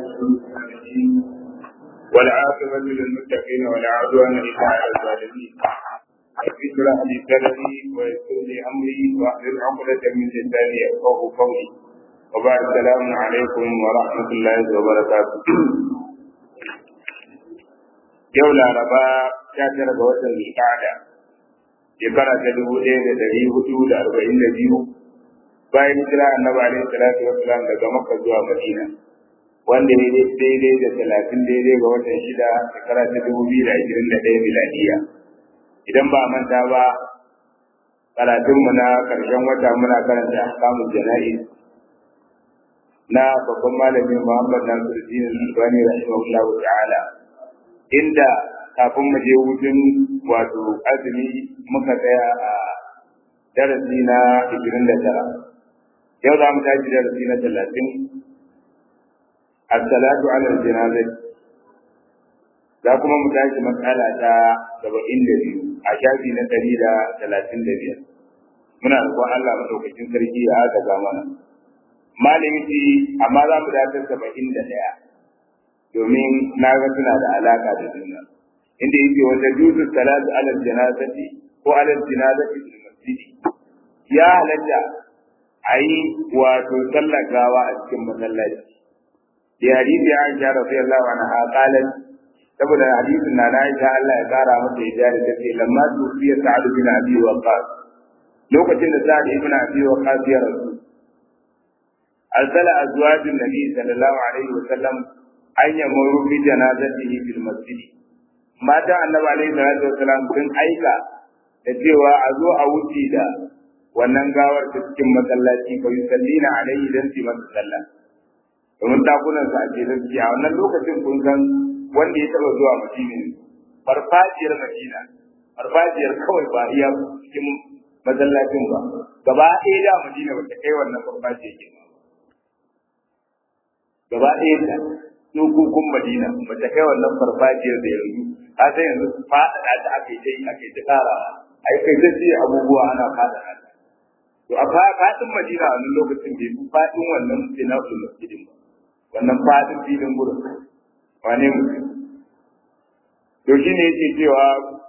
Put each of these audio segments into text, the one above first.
الصالحين والعاقبة للمتقين ولا عدوان إلا على الظالمين رب اشرح لي صدري ويسر لي أمري واحلل عقدة من لساني يفقه قولي وبعد السلام عليكم ورحمة الله وبركاته yau laraba sha tara ga watan zulqa'ada shekara ta dubu ɗaya da ɗari hudu da arba'in da biyu bayan hijira annabi alaihi salatu wassalam daga makka zuwa madina wanda ya daidai da talatin daidai ga watan shida shekara ta dubu biyu da ashirin da ɗaya miladiya idan ba manta ba karatunmu na ƙarshen wata muna karanta ahkamul jana'iz na babban malamin muhammad nasiruddin albani rahimahullahu ta'ala inda kafin mu je hutun wato azumi muka tsaya a darasi na 29 yau za mu tashi darasi na 30 as-salatu ala al-janazah za kuma mu tashi matsala ta 72 a shafi na 135 muna roƙon Allah madaukakin sarki ya haka zamana malami ce amma za mu dace 71 domin na ga suna da alaka da juna inda yake wanda juzu salatu ala janazati ko ala janazati fil masjid ya halatta ayi wato sallar gawa a cikin masallaci da hadisi ya Aisha radiyallahu anha qalat saboda hadisin na na Aisha Allah ya kara mata ya da take lamma tufiya Sa'd bin Abi Waqqas lokacin da Sa'd ibn Abi Waqqas ya rasu arsala azwajin nabi sallallahu alaihi wa sallam an yamuru bi janazatihi fil masjid mata annabi alaihi salatu wasalam sun aika da cewa a zo a wuce da wannan gawar ta cikin masallaci fa yusallina alaihi dan su masa sallah domin dakunan sa ake zaki a wannan lokacin kun san wanda ya taba zuwa madina farfajiyar madina farfajiyar kawai ba iya cikin masallacin ba gaba ɗaya da madina ba ta kai wannan farfajiyar ke gaba ɗaya da dokokin Madina ba ta kai wannan farfajiyar da yanzu a sai yanzu faɗaɗa ta aka yi ta aka yi ta ƙara a yi kai ta abubuwa ana faɗaɗa ta to a faɗin Madina a wannan lokacin bai fi faɗin wannan sinafin masjidin ba wannan faɗin filin gurin wane mutum to shi ne yake cewa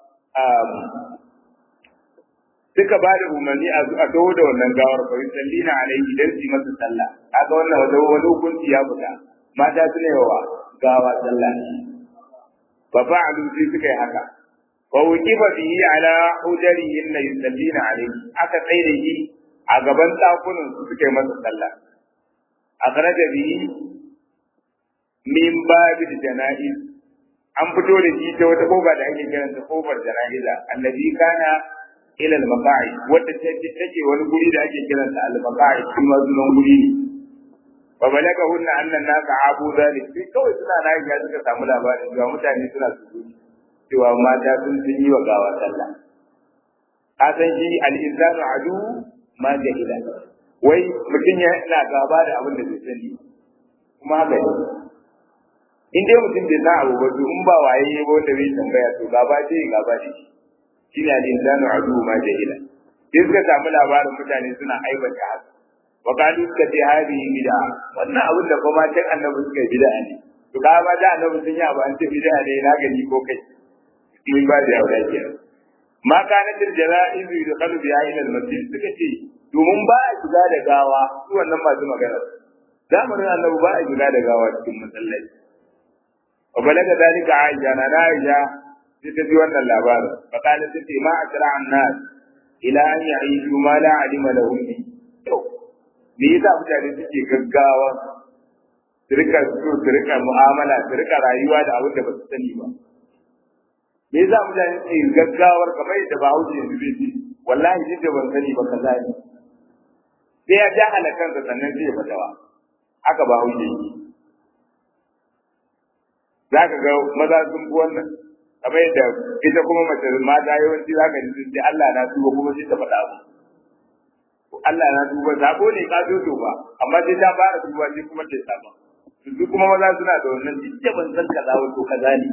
suka ba da umarni a taho da wannan gawar fa yusallina alaihi dan su masa sallah kaga wannan wata wani hukunci ya fita mata su ne wa gawa sallah fa fa'alu sai suka yi haka fa wuqifa bihi ala hujarihin la yusallina alaihi aka tsaye shi a gaban dakunan su suka yi masa sallah akhraja bihi min babil janaiz an fito da shi ta wata kofa da ake kiranta kofar janaiza allazi kana ila al-maqa'i wadda take wani guri da ake kiransa al-maqa'i kuma sunan guri ne fa balaga hunna annan nasa abu zalik sai kawai suna na ya suka samu labarin cewa mutane suna su cewa mata sun sun yi wa gawa sallah a san shi al-insanu adu ma jahila wai mutum ya na gaba da abin da bai sani kuma haka ne in dai mutum bai san abu ba to in ba waye ba wanda bai tambaya to gaba ce gaba ce shine al-insanu adu ma jahila sai suka samu labarin mutane suna aibata haka wa qalu suka ce hadi bid'a wannan abin da kuma can annabi suka yi bid'a ne to ka ba da annabi sun yi abu an ce bid'a ne na gani ko kai in ba da yawa ke ma kana til jara'iz yudkhalu biha ila al-masjid suka ce domin ba a shiga da gawa su wannan masu magana zamanin annabi ba a shiga da gawa cikin masallaci wa balaga dalika aisha na aisha sai ta ji wannan labarin fa kana ta ce ma asra an-nas ila an ya'ishu ma la alima lahum bi me yasa mutane suke gaggawa su rika so su rika mu'amala su rika rayuwa da abin da ba su sani ba me yasa mutane suke gaggawar kamar yadda ba hauce yanzu bai ce wallahi duk da ban sani ba kaza ne sai ya jahala kansa sannan sai ya fadawa haka ba hauce yake za ka ga maza sun fi wannan kamar yadda ita kuma mace mata yawanci za ka ji sai Allah na tuba kuma sai ta faɗa abu Allah na duba sabo ne ka zo ba amma sai ta fara duba sai kuma ta saba su kuma maza suna da wannan duk ban san kaza wato kaza ne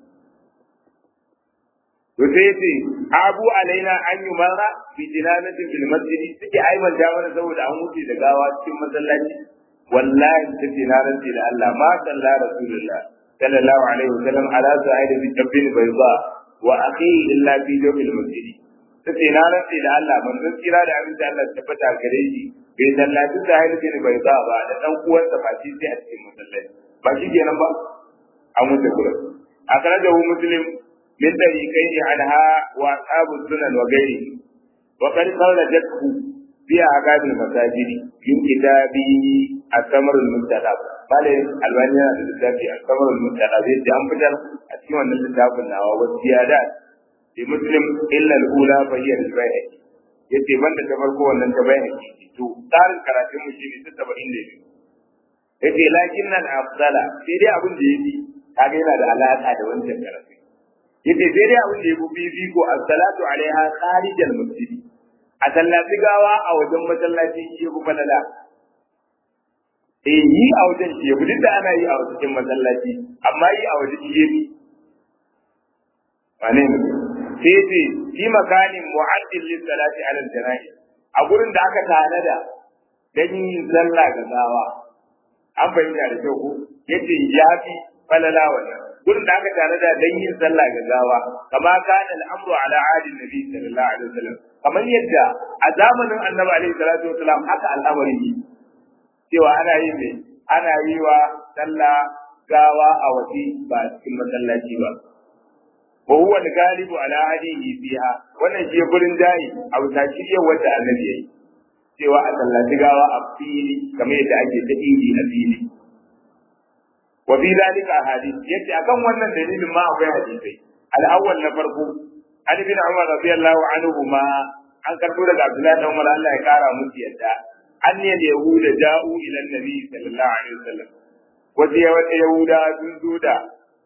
to sai yace abu alaina an yi mara fi jinazatin fil masjid suke aiban da mana saboda an wuce da gawa cikin masallaci wallahi tace na rantsi da Allah ma salla rasulullah sallallahu alaihi wasallam ala sa'id bi tabbin bayda wa akhi illa fi jawfil masjid tace na rantsi da Allah manzon kira da abin da Allah tabbata gare shi bai sallaci sa'id bin bayda ba da dan uwansa ba shi sai a cikin masallaci ba shi kenan ba an mutu gurin akhrajahu muslim min tariqaihi anha wa ashabu sunan wa ghairihi wa qad kharajathu fi aqabil masajid min kitabi al-samar al-muntaqab bale albani yana da littafi al-samar al-muntaqab yace an fitar a cikin wannan littafin nawa wa ziyadat bi muslim illa al-ula fa hiya al-bayhaqi yace banda ta farko wannan ta bayhaqi to tsarin karatun mu shine ta 72 yace lakin nan afdala sai dai abin da yake kaga yana da alaka da wancan karatu yace sai dai abin da yake bibi ko as-salatu alaiha kharij al-masjid a sallaci gawa a wajen masallaci shi yafi falala eh yi a wajen shi yafi duk da ana yi a cikin masallaci amma yi a wajen shi yafi wane ne sai ce fi makanin mu'addil lis salati ala al-jana'i a gurin da aka tanada dan yin sallah ga gawa an bayyana da kyau ko yace ya fi falala wannan gurin da aka tare da dan yin sallah ga gawa kama kana al'amru ala adi nabi sallallahu alaihi wasallam kamar yadda a zamanin annabi alaihi salatu wasallam haka al'amari ne cewa ana yi ne ana yi wa sallah gawa a waje ba cikin masallaci ba wa huwa al-ghalibu ala hadihi fiha wannan shi gurin dai a wuta shi wanda annabi yayi cewa a sallaci gawa a fili kamar yadda ake ta idi a fili wa fi dalika hadith yace akan wannan dalilin ma akwai hadisai al-awwal na farko an bin Umar radiyallahu anhu ma an karbo daga Abdullahi dan Umar Allah ya kara musu yadda an ne da yahuda ja'u ila annabi sallallahu alaihi wasallam wace wata yahuda sun zo da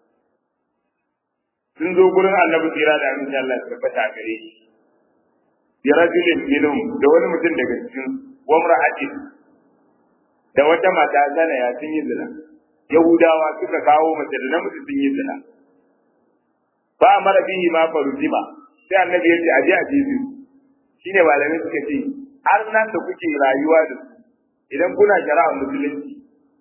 sun zo gurin annabi tsira da aminci Allah ya tabbata gare shi bi rajulin minhum da wani mutum daga cikin wamra'atin da wata mata zana ya sun yi zina yahudawa suka kawo mace da namiji sun yi zina ba mara bihi ma farujima sai annabi ya ce aje a jesu shine malamai suka ce har nan da kuke rayuwa da su idan kuna shari'a musulunci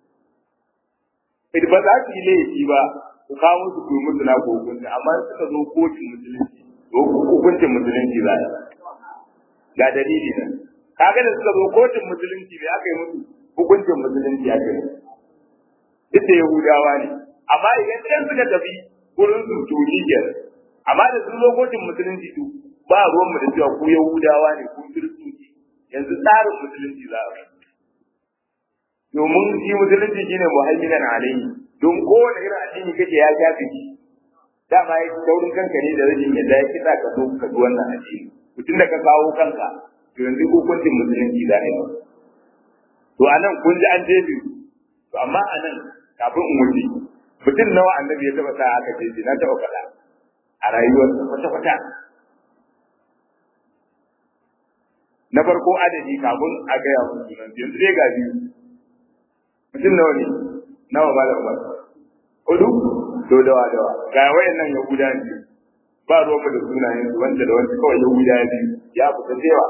idan ba za su yi laifi ba ku kawo musu ku yi musu na ko hukunci amma suka zo kotun musulunci to hukuncin musulunci za ga dalili nan kaga da suka zo kotun musulunci ne aka yi musu hukuncin musulunci aka yi duk da yahudawa ne amma idan ɗan suka tafi gurin su to shi amma da sun zo kotun musulunci to ba ruwan mu da cewa ku yahudawa ne ku kiristoci yanzu tsarin musulunci za a domin shi musulunci shine muhaiminan alayhi don kowane irin addini kake ya shafe shi dama ya taurin kanka ne da rashin yadda ya kitsa ka zo ka ji wannan addini mutum da ka kawo kanka to yanzu hukuncin musulunci za a yi to a nan kun ji an jefe to amma a nan kafin in wuce mutum nawa annabi ya taba sa aka jefe na taba faɗa a rayuwar kwata-kwata na farko adadi kafin a gaya mun sunan yanzu dai ga biyu mutum nawa ne nawa ba da umar hudu to dawa dawa ga wayannan yahuda ne ba ruwan da sunayen su wanda da wanda kawai yahuda biyu ya fita cewa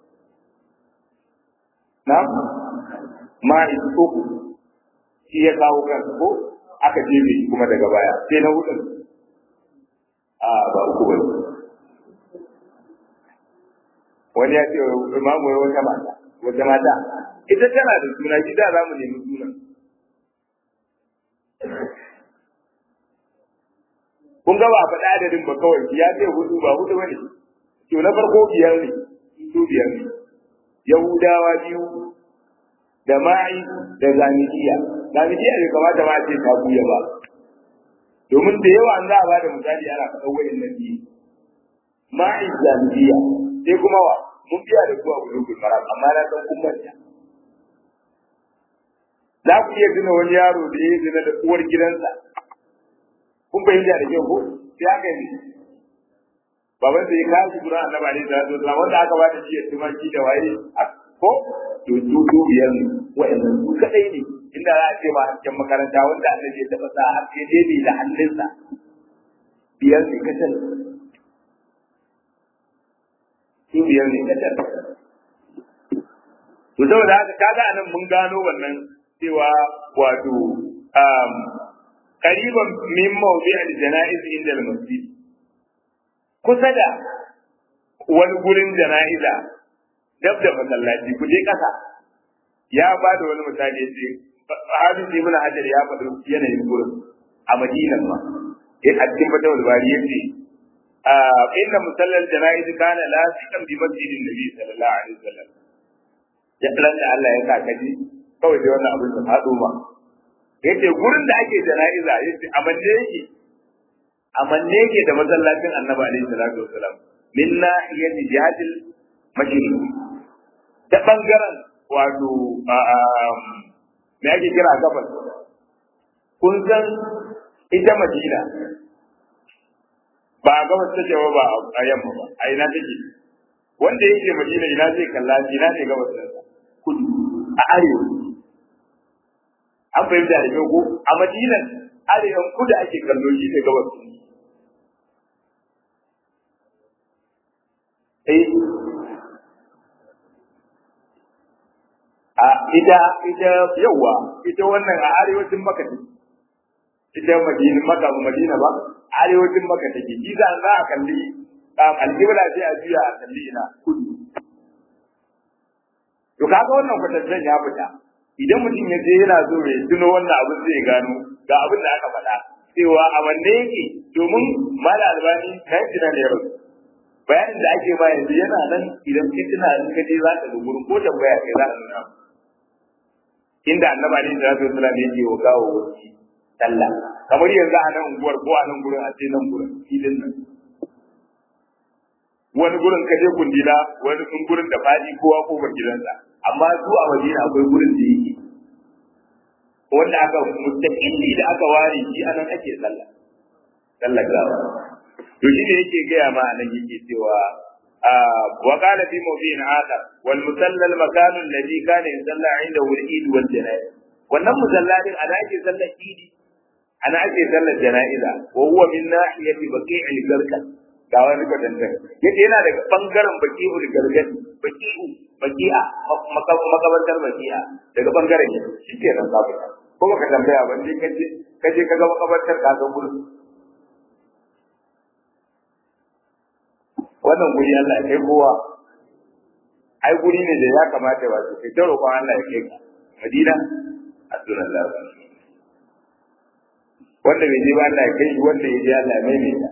na ma uku shi ya kawo kansa ko aka jebe shi kuma daga baya sai na hudun a ba uku ba wani ya ce imamu ya wata mata wata mata ita tana da suna shi da za mu nemi sunan kun ga ba faɗa adadin ba kawai ya ce hudu ba hudu bane to na farko biyar ne su biyar ne yahudawa biyu da ma'i da zanidiya zanidiya bai kamata ma ce ta buya ba domin da yawa an za a bada misali ana faɗa wayan nan biyu ma'i zanidiya sai kuma wa mun biya da kuwa bulugul maram amma na san kun manta za ku iya tuna wani yaro da ya zina da uwar gidansa kun fahimta da kyau ko sai aka yi baban sai ya kawo shi gurin annabi alaihi salatu wasallam wanda aka bada shi ya tumaki da waye ko to to to biyar ne wa'annan su kadai ne inda za a ce ba hakkin makaranta wanda annabi ya taba sa har sai dai da hannunsa biyar ne kacal su biyar ne kacal to saboda haka kaga anan mun gano wannan cewa wato um qariban min mawdi' al-janaiz inda al-masjid kusa da wani gurin jana'iza dab da masallaci ku je kasa ya ba da wani misali yace hadisi ibn hajar ya faɗi yanayin gurin a madinan ma in a cikin fatawul bari yace inna musallal janaiz kana lasiqan bi masjidin nabi sallallahu alaihi wasallam ya da Allah ya sa kaji kawai da wannan abin da faɗo ma yace gurin da ake jana'iza yace a manne yake a manne yake da masallacin annabi alaihi salatu wasalam min nahiyati jihadil mashriq ta bangaren wato me ake kira gabas kun san ita madina ba a gabas take ba ba a yamma ba a ina take wanda yake madina ina zai kalla ina ne gabas ɗinsa kudu a arewa an fahimta da kyau ko a madinan arewan kudu ake kallo shi ne gabas eh a ita ita yawa ita wannan a arewacin maka ne ita madina maka madina ba arewacin maka take shi za a kalli alƙibla sai a juya a kalli ina kudu to kaga wannan kwatancen ya fita idan mutum ya je yana so ya tuno wannan abin zai gano ga abin da aka faɗa cewa a wanne yake domin mala albani kai tuna da yaro bayanin da ake ba yanzu yana nan idan kai tuna in ka je za ka ga gurin ko tambaya kai za a nuna inda annabi alaihi salatu wasallam yake wa gawo wasi sallah kamar yanzu a nan unguwar ko a nan gurin a ce nan gurin filin nan wani gurin ka je kundila wani sun gurin da fadi kowa kofar gidansa amma su a Madina akwai gurin da yake wanda aka mustaqilli da aka ware shi anan ake sallah sallah gawa to shi ne yake gaya ma anan yake cewa wa qala fi mawdi'in akhar wal musalla al makan alladhi kana yusalla 'indahu al eid wal janaiz wannan musalladin ana ake sallar idi ana ake sallar janaiza wa huwa min nahiyati baqi'il garkan ga wani kwatantar yake yana daga bangaren baki'ul gargadi baki'u baki'a makabartar baki'a daga bangaren yake shi ke nan za ko baka tambaya ba ne kaje kaje kaga makabartar ka san gurin wannan guri Allah ya kai kowa ai guri ne da ya kamata ba su kai ta roƙon Allah ya kai ka Madina Abdullah wanda bai je ba Allah ya kai shi wanda ya je Allah ya maimaita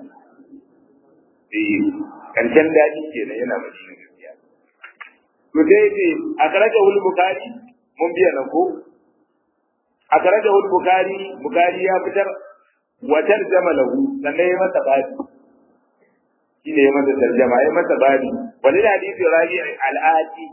karshen daji kenan yana madina gaskiya to dai ce a karaja wul bukari mun biya nan ko a karaja wul bukari bukari ya fitar wa tarjama lahu sannan ya masa bani shine ya masa tarjama ya masa bani wani hadisi rabi al-ati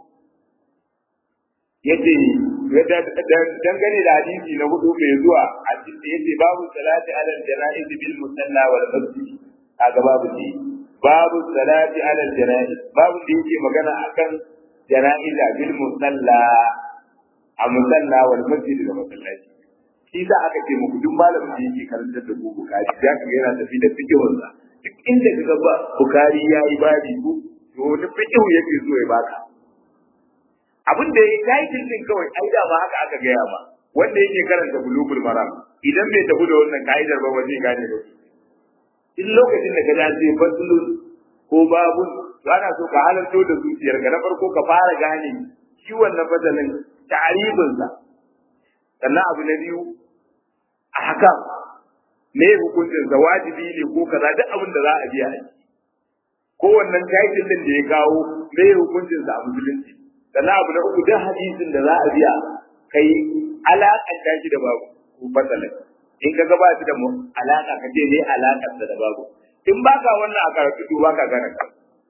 yace dangane da hadisi na hudu mai zuwa a cikin yace babu salati ala janaiz bil musalla wal masjid kaga babu ne babu salati ala janaiz babu da yake magana akan janaiza bil musalla a musalla wal masjid da masallaci shi sa aka ce muku duk malamin da yake karantar da ku bukari ya kaga yana tafi da fikihun sa duk inda kaga ba bukari yayi babi ku to wani fikihu yake so ya baka abin da ya kai din kawai ai da ma haka aka gaya ma wanda yake karanta bulugul maram idan bai tafi da wannan ka'idar ba waje gane da in lokacin da ka dace fasulun ko babun to ana so ka halarto da zuciyarka na farko ka fara gane shi wannan fasalin ta'aribinsa sannan abu na biyu a haka me hukuncin sa wajibi ne ko kaza duk abin da za a biya a ciki ko wannan title din da ya kawo me hukuncin sa a musulunci sannan abu na uku duk hadisin da za a biya kai alaƙanta shi da babu ko fasalin in ka gaba shi da alaka ka ce ne alakar da babu in baka wannan a karatu to baka gane ka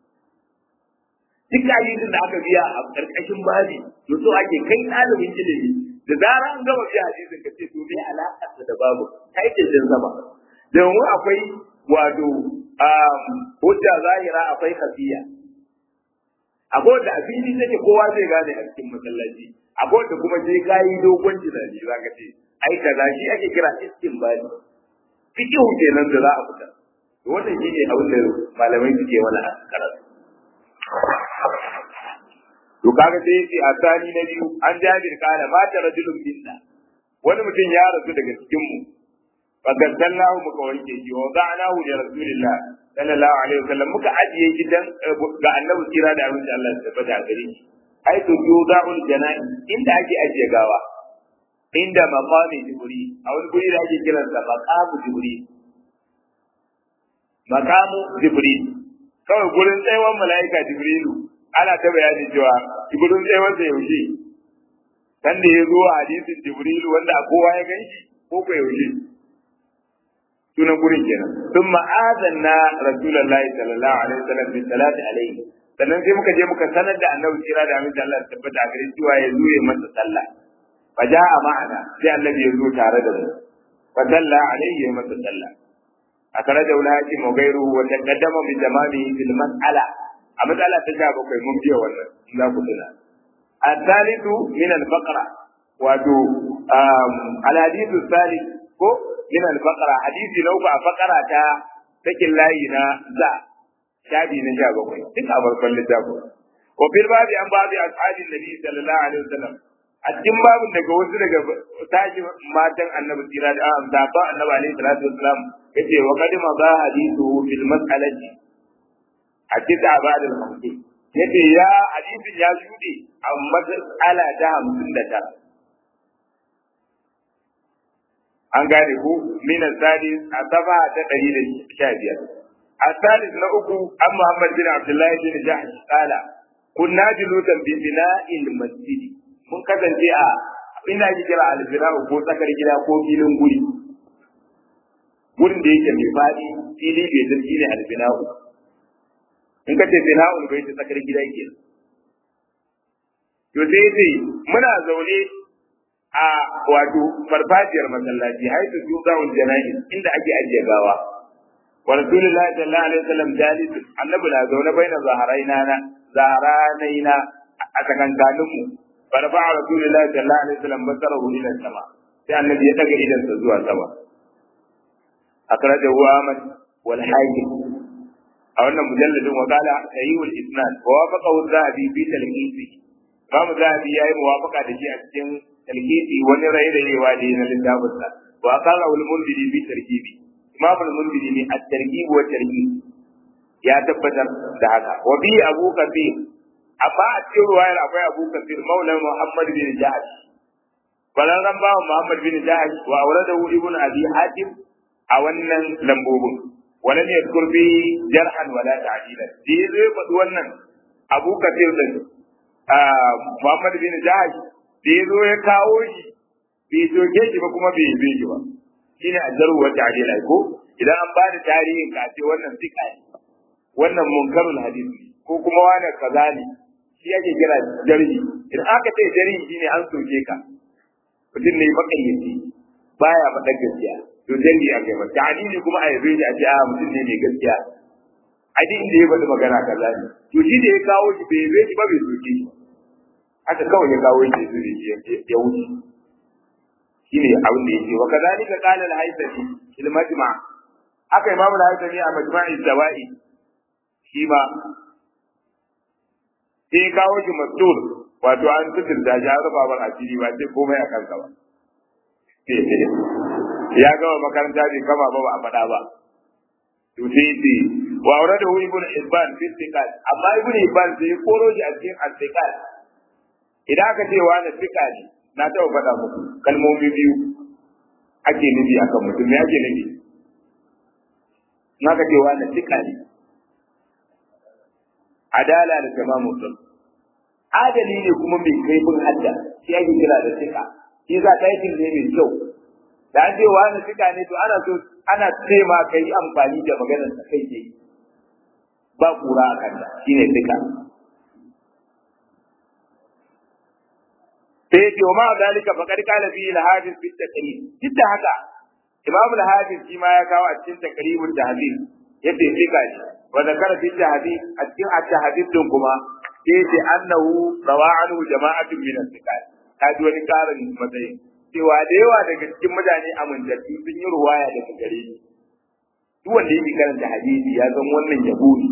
duk ayyukan da aka biya a karkashin babi to so ake kai ɗalibin ilimi da zara an gama biya hadisin ka ce to me alakar da babu kai ce jin zama domin akwai wato hujja zahira akwai kafiya akwai da afili take kowa zai gane a cikin masallaci akwai da kuma sai kayi dogon tunani zaka ce ai kaza shi ake kira istinbali fiqhu kenan da za a fita to wannan shine abin da malamai suke wala karatu to kaga sai yace a sani na biyu an jabir kana mata rajulun minna wani mutum ya rasu daga cikin mu fagassalnahu muka wanke shi wa za'nahu li rasulillah sallallahu alaihi wasallam muka ajiye shi dan ga annabi kira da abin da Allah ya tabbata gare shi ai to yuda'ul janai inda ake ajiye gawa inda maqami jibril a wani guri da ake kiran sa maqamu jibril maqamu jibril kawai gurin tsayuwar mala'ika jibrilu ana ta bayani cewa gurin tsayuwar da yaushe dan da ya zo a hadisin jibrilu wanda kowa ya ganshi ko ko yaushe sunan gurin kenan sun ma'azanna rasulullahi sallallahu alaihi wasallam bi salati alaihi sannan sai muka je muka sanar da annabi kira da aminta Allah tabbata a gare cewa ya zo ya masa sallah fa ja'a ma'ana sai annabi ya zo tare da mu fa salla alaihi ya masa sallah akaraja ulati mu gairu wa taqaddama bi tamami fil mas'ala a matsala ta sha bakwai mun biya wannan in za ku tuna الثالث من البقرة wato الحديث الثالث ko min al-baqara hadisi lau ba faqara ta sakin layi na za shabi na sha bakwai duk a farkon littafin ko bil babi an babi ashabin nabi sallallahu alaihi wasallam a cikin babin daga wasu daga tashi matan annabi tsira da an zaba annabi alaihi salatu wasallam yace wa qadima ba hadithu fil mas'alati a kita ba'da al-hamdi yace ya hadisin ya shude a mas'ala ta 59 an gane ku min sadis a safa ta ɗari da sha biyar a sadis na uku an muhammad bin abdullahi bin jahsh kala kunna julutan bi bina'il masjidi mun kasance a ina ji kira albina'u ko tsakar gida ko filin guri gurin da yake mai faɗi fili bai zargi ne albina'u in ka ce bina'ul bai ta tsakar gida ke to sai sai muna zaune a wato farfajiyar masallaci haitu tuzawul janaiz inda ake ajiye gawa wa rasulullahi sallallahu alaihi wasallam jalis annabi na zaune baina zaharaina na zaharanaina a tsakankanin mu farfa rasulullahi sallallahu alaihi wasallam basarahu ila sama sai annabi ya daga idan sa zuwa sama akrajahu ahmad wal hakim a wannan mujalladin wa qala sayyul isnad wa wafaqahu zahabi fi talqisi Imam Zahabi ya yi muwafaka da shi a cikin talkiti wani rairayewa da na littafin sa wa qala al mundiri bi tarkibi imam al mundiri ne at tarkib wa tarhib ya tabbatar da haka wa bi abu kafir amma a cikin ruwayar akwai abu kafir maula muhammad bin jahash balaran bawa muhammad bin jahash wa auradahu ibn abi hatim a wannan lambobin walam yadhkur bi jarhan wala ta'dilan shi zai faɗi wannan abu kafir din muhammad bin jahash da ya zo ya kawo shi bai soke shi ba kuma bai yi shi ba shi ne ajaru wa ta'dila ko idan an ba da tarihin ka ce wannan fika ne wannan munkarul hadisi ko kuma wani kaza ne shi ake kira jarhi idan aka ce jarhi shine an soke ka mutum ne makayyaci baya faɗa gaskiya to jarhi a kai masa ta'dili kuma a yabe shi a ce a mutum ne mai gaskiya a duk inda ya faɗi magana kaza ne to shi da ya kawo shi bai yabe shi ba bai soke shi haka kawai ya kawo shi zuri ya wuce shine abin da yake wa kadhalika qala al-haythami fil majma' haka imamu al-haythami a majma'i zawa'i shi ma sai kawo shi mastur wato an tutur da ya rufa ban asiri ba sai komai a kansa ba ya gama makaranta bai kama ba ba a faɗa ba to sai ce wa auradahu ibnu hibban fi istiqal amma ibnu hibban sai koro shi a cikin istiqal idan aka ce wa na fika ne na taɓa faɗa muku kalmomi biyu ake nufi akan mutum me ake nufi in aka ce wa na fika ne adala da tamamu sun adali ne kuma mai kaifin hadda shi ake kira da fika shi za ta yi ne mai kyau da an ce wa na fika ne to ana so ana ce ma ka yi amfani da maganar sa kai ke ba kura a kanta shine fika sai ce wa ma zalika faqad qala fi al-hafiz fi at-taqrib duk da haka imam al-hafiz shi ma ya kawo a cikin taqribul tahdhib yace sai ka shi wa zakara fi tahdhib a cikin at-tahdhib din kuma sai ce annahu rawa'anu jama'atun min al-thiqat ka ji wani karin matsayi cewa da yawa daga cikin mutane amintattu sun yi ruwaya daga gare ni duk wanda yake karanta hadisi ya san wannan yabo ne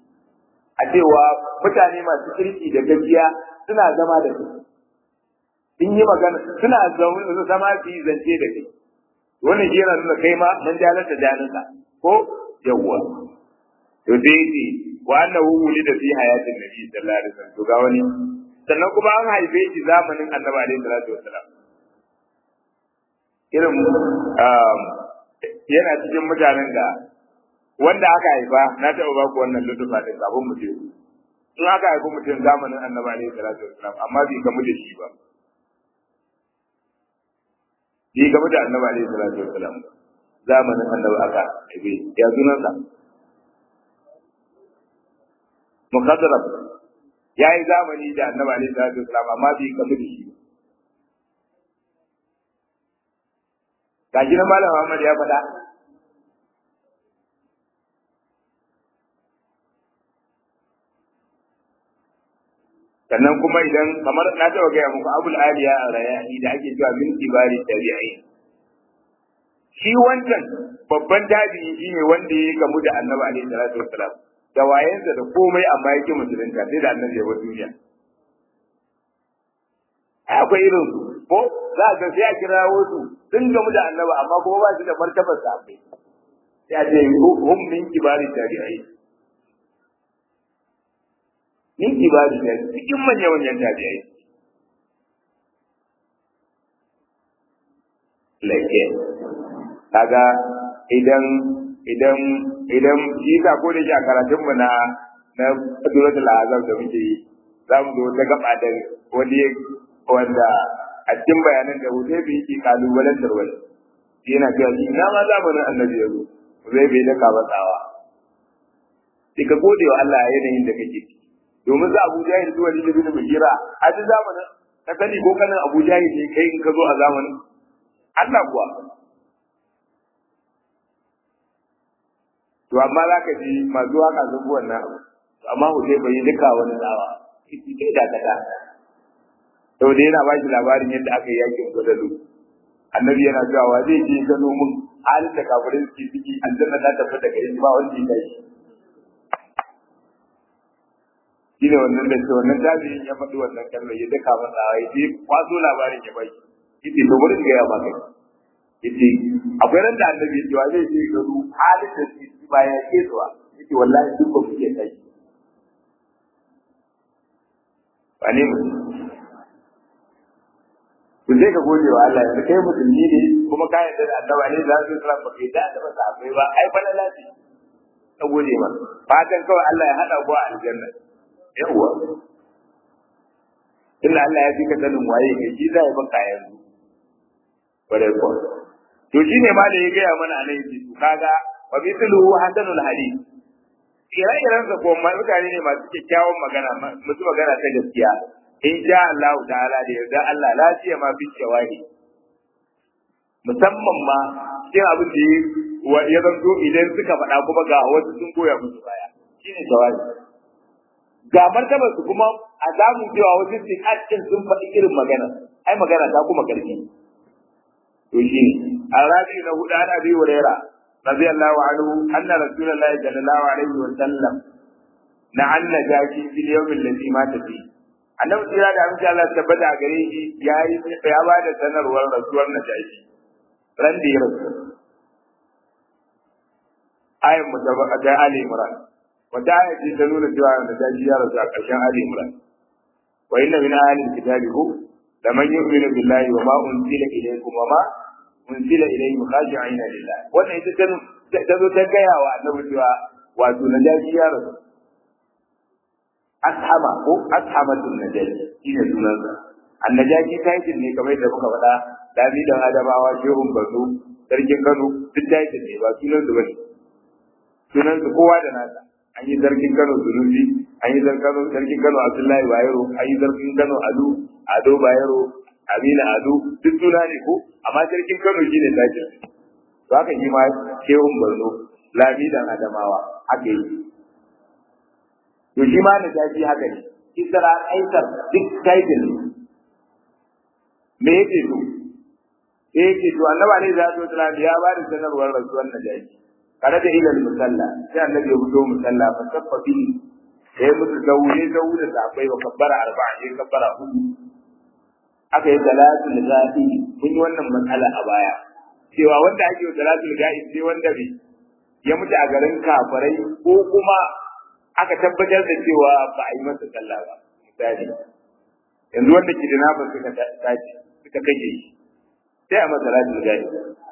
a cewa mutane masu kirki da gaskiya suna zama da su in yi magana suna zama su yi zance da kai wannan shi yana nuna kai ma mun jalata jalinsa ko yawwa to sai ce wa annahu wulida fi hayatin nabi sallallahu alaihi wasallam to ga wani sannan kuma an haife shi zamanin annabi alaihi salatu wasallam irin yana cikin mutanen da wanda aka haifa na taɓa ba ku wannan lutufa da kafin mu je in aka haifi mutum zamanin annabi alaihi salatu wasallam amma bai gamu da shi ba bai gamu da annabi alaihi salatu wasallam zamanin annabi aka haife ya sunansa mukaddara ya yi zamani da annabi alaihi salatu wasallam amma bai gamu da shi ga shi na malam Muhammad ya faɗa sannan kuma idan kamar na taɓa gaya muku abul aliya a rayani da ake cewa min kibari tabi'ai shi wancan babban tabi'i shine wanda ya gamu da annabi alaihi salatu wassalam da wayensa da komai amma yake musulunta sai da annabi ya bar duniya akwai irin su ko za ka sai a kira wasu sun gamu da annabi amma kuma ba su da martabar sahabbai sai a ce hum min kibari tabi'ai min kibari da cikin manyan manyan tabi'ai lake kaga idan idan idan shi ka ko da shi a karatun mu na na duratul azam da muke yi za mu zo ta gaba da wani wanda a cikin bayanan da Hudaybi yake kalubalen tarwai yana cewa shi ina ma zamanin annabi ya zo zai bai da kabatsawa sai ka gode wa Allah a yanayin da kake ciki domin za Abu Jahil zuwa ni bin Mugira a duk zamanin ka sani ko kanin Abu Jahil ne kai in ka zo a zamanin Allah kuwa to amma za ka ji masu waka sun bi wannan abu amma Hudaybi bai yi duka wani tsawa kiti kai da kada sau da yana ba shi labarin yadda aka yi yakin gwadalu annabi yana cewa wa zai je gano mun halin da kafirin suke ciki aljanna ta tafi da gare ba wanda ya tashi shi ne wannan da ce wannan tabi'in ya faɗi wannan kalmar ya daka masa ya je kwaso labarin ya bai yace to bari ga ya ba kai yace akwai ran da annabi ya ce wa zai je gano halin da suke ciki ba ya ke zuwa yace wallahi duk ba kuke tashi ba ne to sai ka gode wa Allah yanzu kai musulmi ne kuma ka yarda da annabi ne za su tsara ba kai da da ba sahabbai ba ai fa lalaci ka gode ma fatan kawai Allah ya hada ku a aljanna yawa inna Allah ya fika sanin waye kai shi zai baka yanzu bare ko to shine ma da ya gaya mana a nan to kaga wa mithluhu hasanul hadith ire-iren sa ko mutane ne masu kyakkyawan magana masu magana ta gaskiya in sha Allah ta'ala da yarda Allah lafiya ma fi shawahi musamman ma cikin abin da ya zanto idan suka faɗa kuma ga wasu sun goya musu baya shine shawahi ga martabar su kuma a zamu cewa wasu sihatin sun faɗi irin magana ai magana ta kuma karfi to shine arabi na hudu ana bi wurera radiyallahu anhu anna rasulullahi sallallahu alaihi wa sallam na anna jaki fil yawm alladhi mata fihi annabi tsira da amince Allah tabbata a gare shi ya yi ya ba da sanarwar rasuwar najashi ran da ya rasu ayin mutabaka ta Ali Imran wata aya ce ta nuna cewa najashi ya rasu a ƙarshen Ali Imran wa inna min ahli kitabi hu da man yu'minu billahi wa ma unzila ilaykum wa ma unzila ilayhim khashi'ina lillah wannan ita ta zo ta gaya wa annabi cewa wato najashi ya rasu ashama ko ashamatun najaji shine sunansa annajaji title ne kamar da muka faɗa dami da adamawa shehun bazo sarkin kano duk title ne ba sunan su bane sunan su kowa da nasa an yi sarkin kano sunusi an yi sarkin kano abdullahi bayero an yi sarkin kano ado ado bayero amina ado duk suna ne ko amma sarkin kano shine title to haka shi ma shehun bazo lami da adamawa haka yi to shi ma da tafi haka ne isra aisar duk title me yake to me yake to annabi alaihi salatu wasallam ya ba da sanarwar rasuwar najashi kada da ilal musalla sai annabi ya fito musalla fa sabba bi sai musu daure daure da akwai wa kabbara arba'a sai kabbara hudu aka yi salatul ga'i mun yi wannan matsala a baya cewa wanda ake yi salatul ga'i sai wanda bai ya mutu a garin kafirai ko kuma aka tabbatar da cewa ba a yi masa sallah ba misali yanzu wanda ke da nafa suka tashi suka kashe shi sai a masa salatul ga'i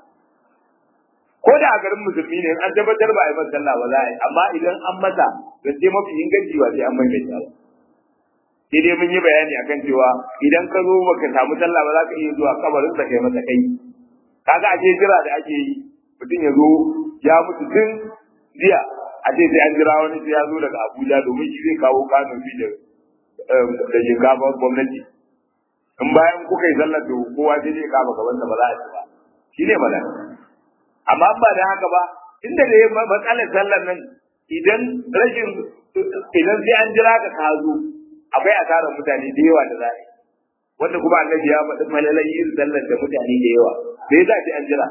ko da a garin musulmi ne an tabbatar ba a yi masa sallah ba za a yi amma idan an masa zance mafi inganci ba sai an maimaita ba sai dai mun yi bayani akan cewa idan ka zo baka samu sallah ba za ka iya zuwa kabarin sa kai masa kai kaga ashe jira da ake yi mutum ya zo ya mutu tun jiya a ce sai an jira wani sai ya zo daga Abuja domin shi zai kawo Kano fi da da shinkafar gwamnati in bayan kuka yi sallar da kowa sai zai kama gabansa ba za a ci ba shi ne mana amma ba da haka ba inda da ya matsalar sallar nan idan rashin idan sai an jira ka ka zo akwai asarar mutane da yawa da za a yi wanda kuma annabi ya faɗi malalai yin sallar da mutane da yawa me za ki an jira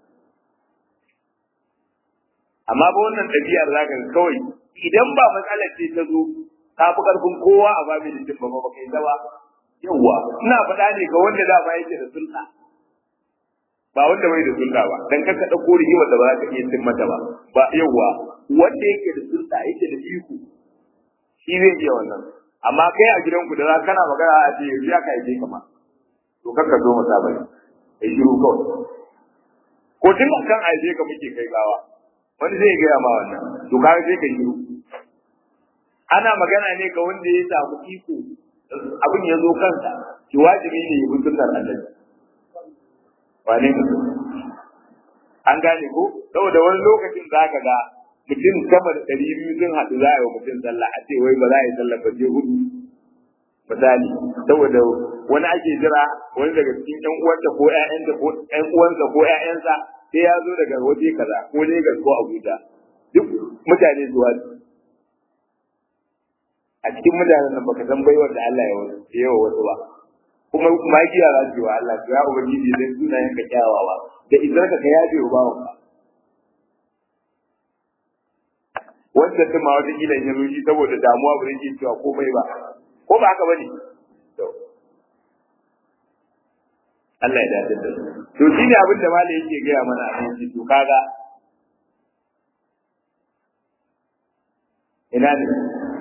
amma ba wannan ɗabi'ar za ka kawai idan ba matsalar ce ta zo ka fi ƙarfin kowa a babin da ba ba kai ta ba yawa ina faɗa ne ga wanda da ba yake da sulta ba wanda bai da sulta ba dan kanka ɗauko rigimar da ba za ka iya cin mata ba ba yawa wanda yake da sulta yake da iko shi zai iya wannan amma kai a gidanku da za kana magana a ce yanzu ya kai ka ma to kakka zo masa bane kai shiru kawai ko tun kan aije ka muke kai gawa wani zai gaya ma wannan to kaga sai kai shiru ana magana ne ga wanda ya samu iko abin ya zo kansa ki wajibi ne ya bi sunnar Allah wane ne an gane ko saboda wani lokacin zaka ga mutum sama da ɗari biyu sun haɗu za a yi wa mutum sallah a ce wai ba za a yi sallah ba sai hudu misali saboda wani ake jira wani daga cikin ƴan uwanta ko ƴaƴanta ko ƴan uwansa ko ƴaƴansa sai ya zo daga waje kaza ko Lagos ko Abuja duk mutane zuwa a cikin mutanen nan baka san baiwar da Allah ya yawa wasu ba kuma magiya za su yi wa Allah to ya ubangiji dan sunayen ka kyawawa da idan ka ka yabe wa bawanka wanda ta ma wata kila ya rushi saboda damuwa ba zai cewa komai ba ko ba haka bane to Allah ya dace da to shine abin da malai yake gaya mana a cikin to kaga ina ne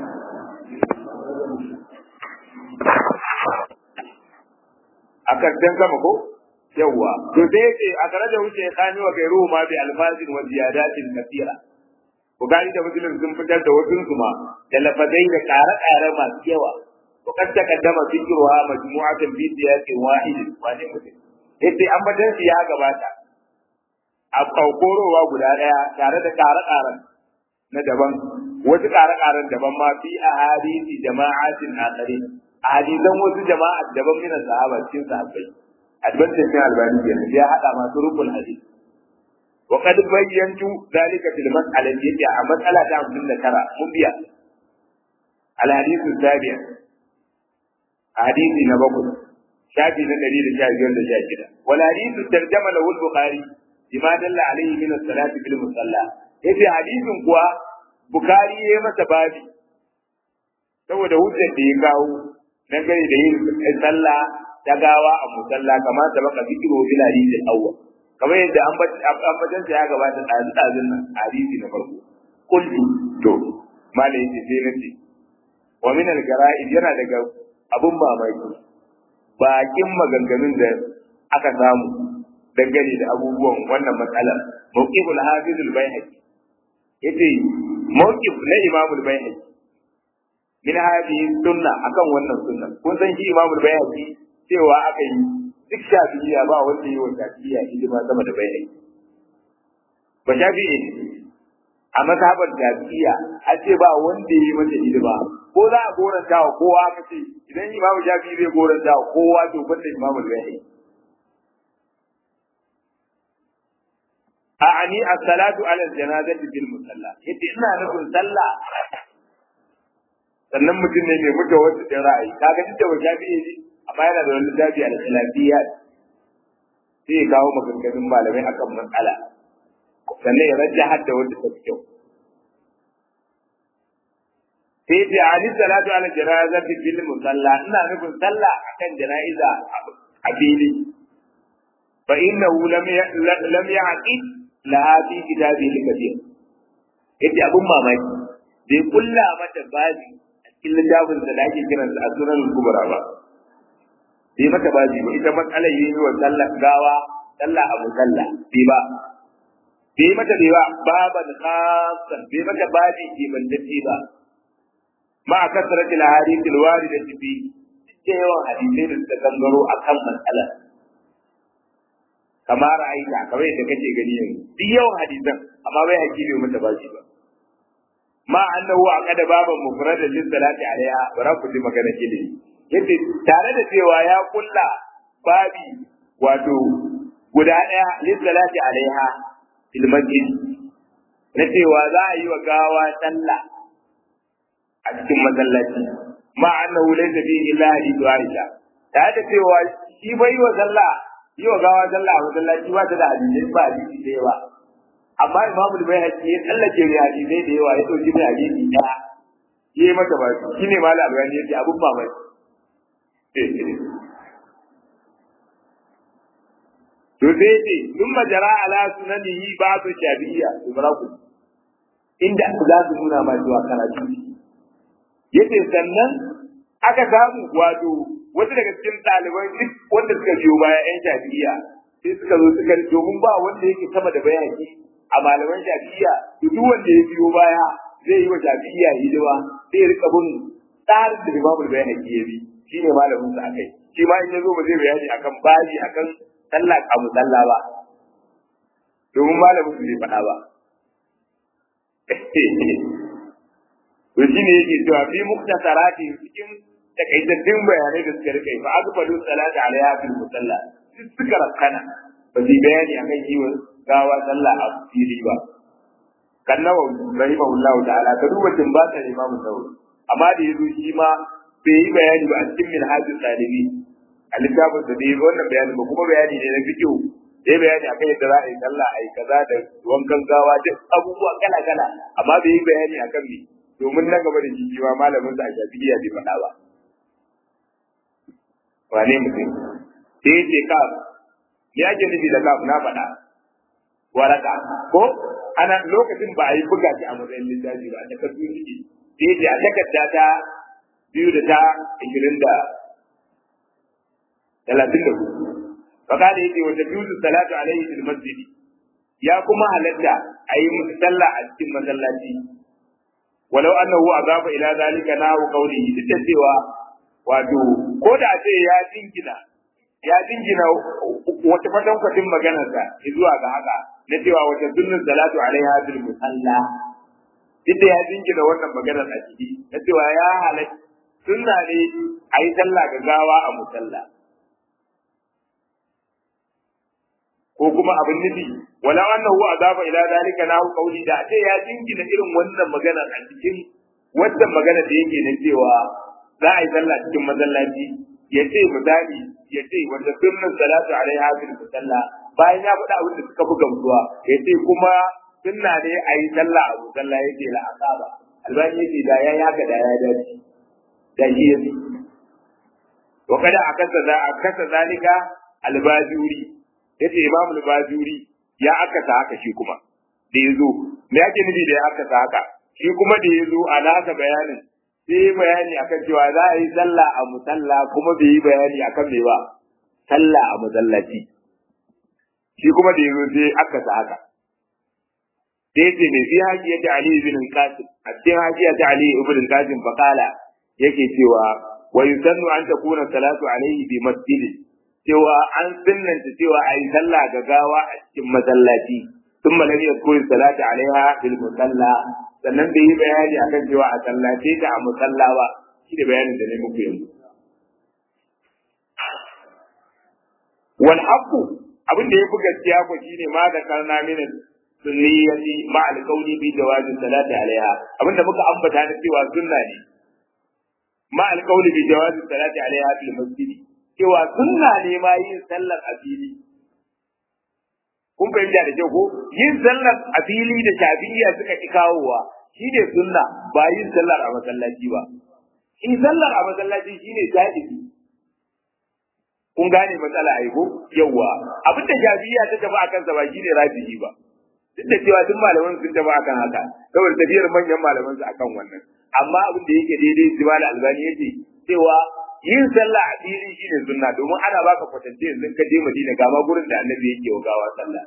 a karshen sama ko yawwa to sai yace a kare da wuce kani wa gairu ma bi alfazin wa ziyadatin kathira Bukari da Muslim sun fitar da wasu su ma da lafazai da ƙare-ƙare masu yawa. Wa kad taqaddama dhikruha majmu'atan bi siyaqin wahid wa ne mutum. Yace an batan ya gabata. A kaukorowa guda daya tare da ƙare-ƙaren na daban wasu ƙare-ƙaren daban ma fi ahadisi jama'atin akhari. Hadisan wasu jama'a daban min sahaba cikin sahabbai. Advantage din albani kenan ya hada masu rukun hadisi. وقد بينت ذلك في المسألة التي مسألة عبد ترى مبيا الحديث السابع حديث نبقل شافي نقري لشافي ولا شاكرا والحديث ترجم له البخاري بما دل عليه من الصلاة في المصلى yace hadisin kuwa bukari ya yi masa babi saboda hujjar da ya kawo dangane da yin sallah ta gawa a musalla kamar da baka zikiro bil hadisin awwal kamar yadda ambatan ya gabata ɗazu ɗazun nan hadisi na farko kullu to malai yace sai na ce wa min al gara'ib yana daga abun mamaki bakin maganganun da aka samu dangane da abubuwan wannan matsala mawqiful hafiz al bayhaqi yace mawqif na imam al bayhaqi min hadhihi sunna akan wannan sunna kun san shi imam al bayhaqi cewa aka yi duk shafi'iyya ba wanda yi wa shafi'iyya hidima sama da bai ba shafi'i ne a mazhabar shafi'iyya a ce ba wanda yi mata hidima ko za a goranta wa kowa aka ce idan imamu shafi'i zai goranta wa kowa to banda imamu bai a ani as-salatu ala janazati bil musalla yace ina nufin sallah sannan mutum ne mai mutu wasu din ra'ayi kaga duk da wa shafi'i ne amma yana da wani littafi a khilafiyya sai ya kawo maganganun malamai akan matsala sannan ya rajja hadda wanda ta fi kyau sai ce ali salatu ala janazati fil musalla ina nufin sallah akan jana'iza a fili fa innahu lam lam ya'qid laha fi kitabihi kabir yace abun mamaki bai kulla mata babi a cikin littafin da ake kiransa a sunan kubra ba bai mata babi ba ita matsalar yi wa sallah gawa sallah abu sallah bai ba bai mata bai ba baban khasan bai mata babi ke bantacce ba ma a kasarati al-hadith al-warida fi da yawan hadisai da suka gangaro akan matsalar kamar ra'ayita kamar yadda kake gani yanzu duk yawan hadisan amma bai haƙi bai mata bashi ba ma annahu aqada baban mufradan lis salati alaiha bara ku ji magana kile yace tare da cewa ya kulla babi wato guda daya lis salati alaiha fil masjid na cewa za a yi wa gawa sallah a cikin masallaci ma annahu laysa fihi illa hadithu aisha tare da cewa shi bai wa sallah yi wa gawa sallah a masallaci ba ta da hadisi ba hadisi da yawa amma imamu bai haƙi ya tsallake mai hadisai da yawa ya ɗauki mai hadisi ɗaya ya yi mata ba shi ne malam albani ya ce abun ba mai to sai ce sun majara ala sunanihi ba su shafi'iyya su ku inda za su nuna ma zuwa karatu yace sannan aka samu wato wasu daga cikin ɗaliban duk wanda suka biyo baya yan shafi'iyya sai suka zo suka domin ba wanda yake sama da bayani a malaman shafi'iyya to duk wanda ya biyo baya zai yi wa shafi'iyya hidima zai rika bin tsarin da Imam Bayhaqi ya bi shine malamin sa akai shi ma in yazo ba zai bayani akan baji akan sallah a musalla ba domin malamin su zai faɗa ba to shine yake cewa fi muktasarati cikin takaitattun bayanai da suka rika fa azfalu salata alaiha fil musalla suka rakkana ba zai bayani akan yiwon gawa sallah a fili ba kan nawa rahimahullahu ta'ala ka duba tin ba ta imamu nawawi amma da yazo shi ma bai yi bayani ba a cikin minhajul talibi a littafin da bai wannan bayani ba kuma bayani ne na fiqh da ya bayani akan yadda za a yi sallah a yi kaza da wankan gawa duk abubuwa kala kala amma bai yi bayani akan me domin na gaba da shi ma malamin sa a shafi'iyya bai faɗa ba wane mutum sai ya ce kaf me ake nufi da kaf na faɗa waraka ko ana lokacin ba a yi buga shi a matsayin littafi ba a takardu suke sai ce a takarda ta biyu da ta ishirin da talatin da hudu fakada yake wata biyu da salatu alaihi fil masjidi ya kuma halatta a yi musu sallah a cikin masallaci walau annahu azaba ila zalika nahu qawlihi duk da cewa wato ko da ce ya dingina ya dingina wata fatan kwatin maganarsa zuwa ga haka na cewa wata sunnin salatu alaiha bil musalla inda ya dingina wannan maganar a ciki na cewa ya halatta sunna ne a yi sallah ga gawa a musalla ko kuma abin nufi wala annahu azaba ila zalika lahu qawli da ce ya dingina irin wannan maganar a cikin wannan magana da yake na cewa za a yi sallah cikin masallaci ya ce misali ya ce wanda sunnan salatu alaiha bil musalla bayan ya faɗa abin da suka fi gamsuwa ya ce kuma sunna ne a yi sallah a musalla ya ce la asaba albani ya ce da ya yaka da ya dace da shi ya ce wa kada a kasa za a kasa zalika albajuri ya ce imam albajuri ya akasa haka shi kuma da ya zo me yake nufi da ya akasa haka shi kuma da ya zo a nasa bayanin sai yi bayani akan cewa za a yi sallah a musalla kuma bai yi bayani akan me ba sallah a musallaci shi kuma da yazo sai aka sa haka sai ce ne fi haji ta Ali ibn Qasim a cikin haji ta Ali ibn Qasim faqala yake cewa wa yusannu an takuna salatu alaihi bi masjid cewa an sunnanta cewa a yi sallah ga gawa a cikin masallaci ثم لم يذكر الصلاة عليها في المصلى sannan bai yi bayani akan cewa a sallace ta a musalla ba shi da bayanin da ne muku yanzu wal haqqu abin da yafi gaskiya ko shine ma da karna min sunniyati ma al qawli bi jawazi salati alaiha abin da muka ambata da cewa sunna ne ma al qawli bi jawazi salati alaiha fil masjid cewa sunna ne ma yin sallar a fili kun fahimta da kyau ko yin sallar a fili da shafi'iyya suka ki kawowa shi ne sunna ba yin sallar a masallaci ba in sallar a masallaci shine jahili kun gane matsala ai ko yawa abin da shafi'iyya ta tafi akan sa ba shine rafi'i ba duk da cewa duk malaman sun tafi akan haka saboda tafiyar manyan malaman su akan wannan amma abin da yake daidai Jibal Albani yace cewa yin sallah a fili shine sunna domin ana baka kwatance yanzu ka je Madina ga ma gurin da Annabi yake wa gawa sallah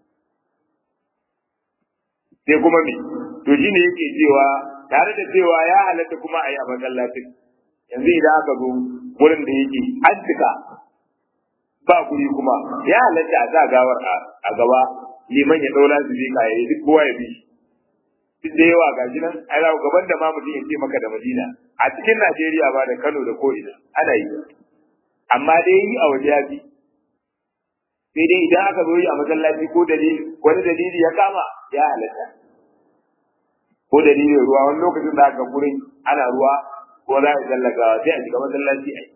sai kuma me to shine yake cewa tare da cewa ya halatta kuma a yi a masallacin yanzu idan aka zo gurin da yake an cika ba guri kuma ya halatta a sa gawar a gaba liman ya daula su bi ka yayi duk kowa ya bi duk da yawa ga nan ai za gaban da ma mutum ya ce maka da Madina a cikin Najeriya ba da Kano da ko'ina ana yi amma dai yi a waje ya fi sai dai idan aka zo yi a masallaci ko dalili wani dalili ya kama ya halatta ko dalilin ruwa wani lokacin da aka gurin ana ruwa ko za a tsallaka sai a shiga masallaci a yi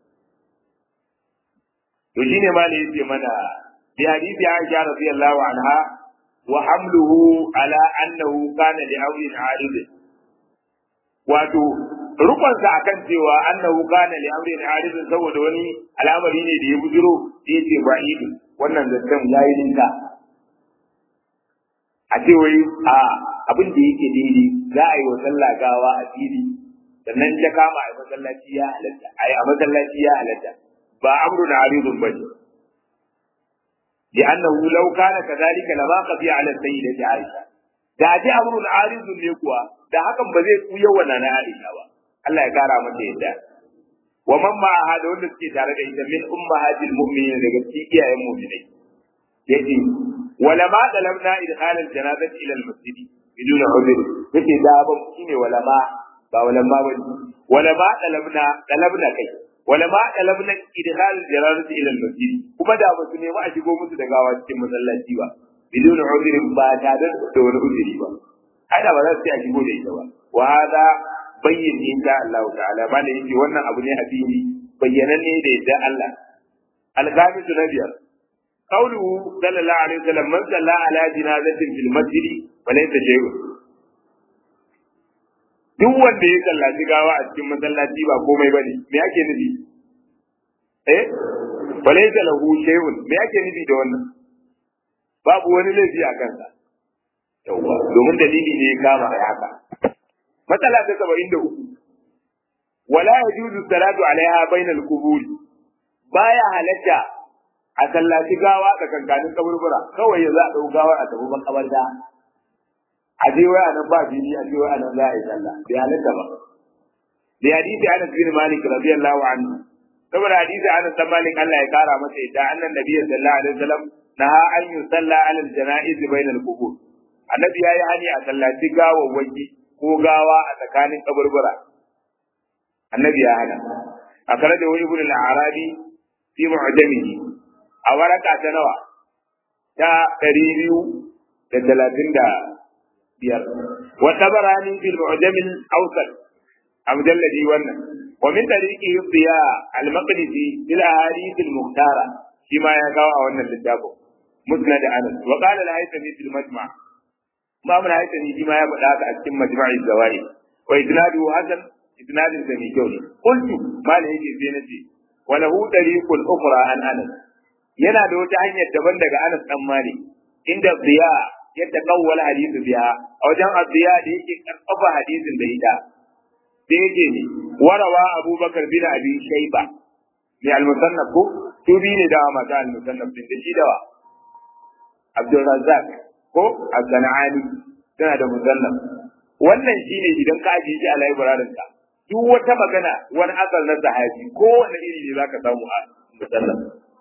to shine ma ne yace mana bi hadisi Aisha radiyallahu anha wa hamluhu ala annahu kana li awlin arid wato rukunsa akan cewa annahu kana li amrin arid saboda wani al'amari ne da ya bujiro yace ba'id wannan zancen yayi ninka a ce wai a abin da yake daidai za a yi wa sallah gawa a fili sannan ta kama a masallaci ya halatta a a masallaci ya halatta ba amrun aridun bane لأنه لو كان كذلك لما خفي على السيدة عائشة da ji amrun aridun ne kuwa da hakan ba zai kuya wa na Aisha ba Allah ya kara mata yadda wa man ma hada wanda suke tare da ita min ummahatil mu'minin daga cikin iyayen mu'minai yace wala ma dalamna idkhal al janazati ila al masjid bidun udhr yace da ban shine wala ma ba wala ma ba wala ma dalamna dalabna kai wala ma dalabna idkhal al janazati ila al masjid kuma da ba su nemi a shigo musu da gawa cikin masallaci ba bidun udhr ba tare da wani udhri ba ai da ba za su a shigo da ita ba wa hada bayyin insha Allah ta'ala ba da yake wannan abu ne a fili bayyananne da yadda Allah al-khamisu na biyar قوله صلى الله عليه وسلم من صلى على جنازة في المسجد فليس شيء duk wanda ya sallaci gawa a cikin masallaci ba komai bane me yake nufi eh walaysa lahu shay'un me yake nufi da wannan babu wani laifi a kansa yawa domin dalili ne ya kama a haka matsala ta 73 wala yajuzu salatu alaiha bainal qubur baya halatta a sallaci gawa da kankanin kaburbura kawai ya za a ɗau gawar a tafi makabarta a je waya nan ba fili a je waya nan za a yi sallah bai halatta ba da hadisi Anas bin Malik radiyallahu anhu saboda hadisi Anas bin Malik Allah ya kara masa ita annan nabiyyi sallallahu alaihi wasallam naha an yusalla ala al-janaiz bayna al-qubur annabi yayi hani a sallaci gawawwaki ko gawa a tsakanin kaburbura annabi ya hana akara da wani ibn al-arabi fi mu'jamihi a waraka ta nawa ta ɗari biyu da talatin da biyar wa tabarani fil mu'jamil awsat a mujalladi wannan wa min tariqi biya al maqdisi bil ahadith al muhtara shi ma ya kawo a wannan littafin musnad anas wa qala al haythami fil majma' ma mun haythami shi ma ya faɗa haka a cikin majma'i zawai wa isnadu hasan isnadin da mai kyau ne qultu malai yake sai nace wa lahu tariqul ukhra an anas yana da wata hanyar daban daga Anas dan Malik inda biya yadda kawwala hadisi biya a wajen abiya da yake karfafa hadisin da ita da yake ne warawa Abubakar bin Abi Shayba ne al-musannaf ko su bi ne da mata al-musannaf din da shi dawa Abdul Razzaq ko Az-Zanani tana da musannaf wannan shine idan ka ajiye shi a library ka duk wata magana wani asal na sahabi ko wani iri ne zaka samu a musannaf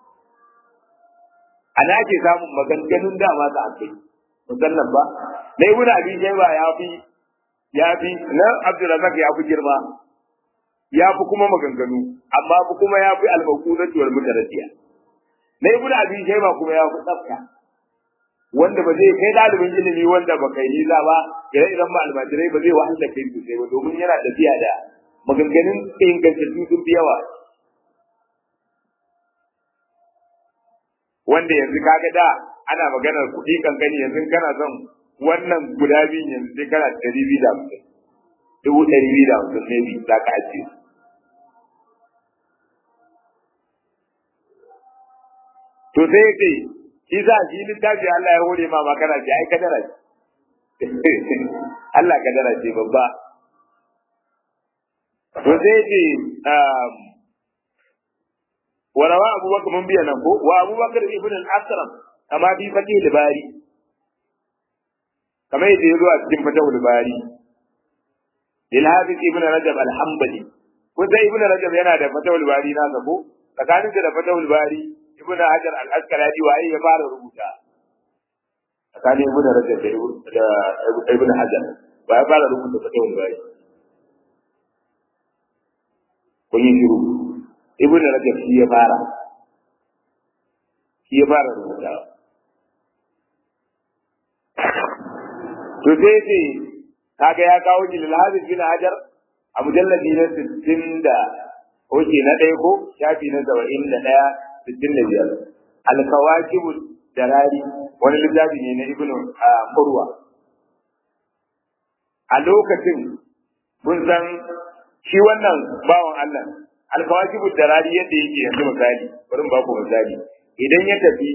ana ake samun maganganun dama da ake musallan ba na ibn abi shayba ya fi ya fi na abdurrazak ya fi girma ya fi kuma maganganu amma fi kuma ya fi al-maqudatu wal mutaradiya na ibn abi shayba kuma ya fi tsafta wanda ba zai kai dalibin ilimi wanda ba kai nisa ba ire iren ma almajirai ba zai wahala kai sosai ba domin yana tafiya da maganganun ingantattu sun fi yawa wanda yanzu kaga da ana maganar kuɗi kankani yanzu kana son wannan guda biyun yanzu sai kana ɗari biyu da hamsin dubu ɗari biyu da hamsin ne biyu za ka ajiye to sai ce shi za shi littafi Allah ya hore ma makana ce ai kadara ce Allah kadara ce babba to sai ce wa rawa abubakar mun biya nan ko wa abubakar ibn al-asram kama bi fatih al-bari kamar yadda ya zo a cikin fatih al-bari lil hafiz ibn rajab al-hanbali ko sai ibn rajab yana da fatih al-bari na ko tsakanin da fatih al-bari ibn hajar al-asqalani waye ya fara rubuta tsakanin ibn rajab da ibn hajar ba ya fara rubuta fatih al-bari kun yi shiru ibn rajab shi ya fara shi ya fara rubuta to sai ce kaga ya kawo shi lil bin hajar a mujalladi na 60 da oke na ɗaya ko shafi na 71 65 al-kawakib darari wani littafi ne na ibn qurwa a lokacin kun san shi wannan bawan Allah alkawakibu darari yadda yake yanzu misali bari ba ku misali idan ya tafi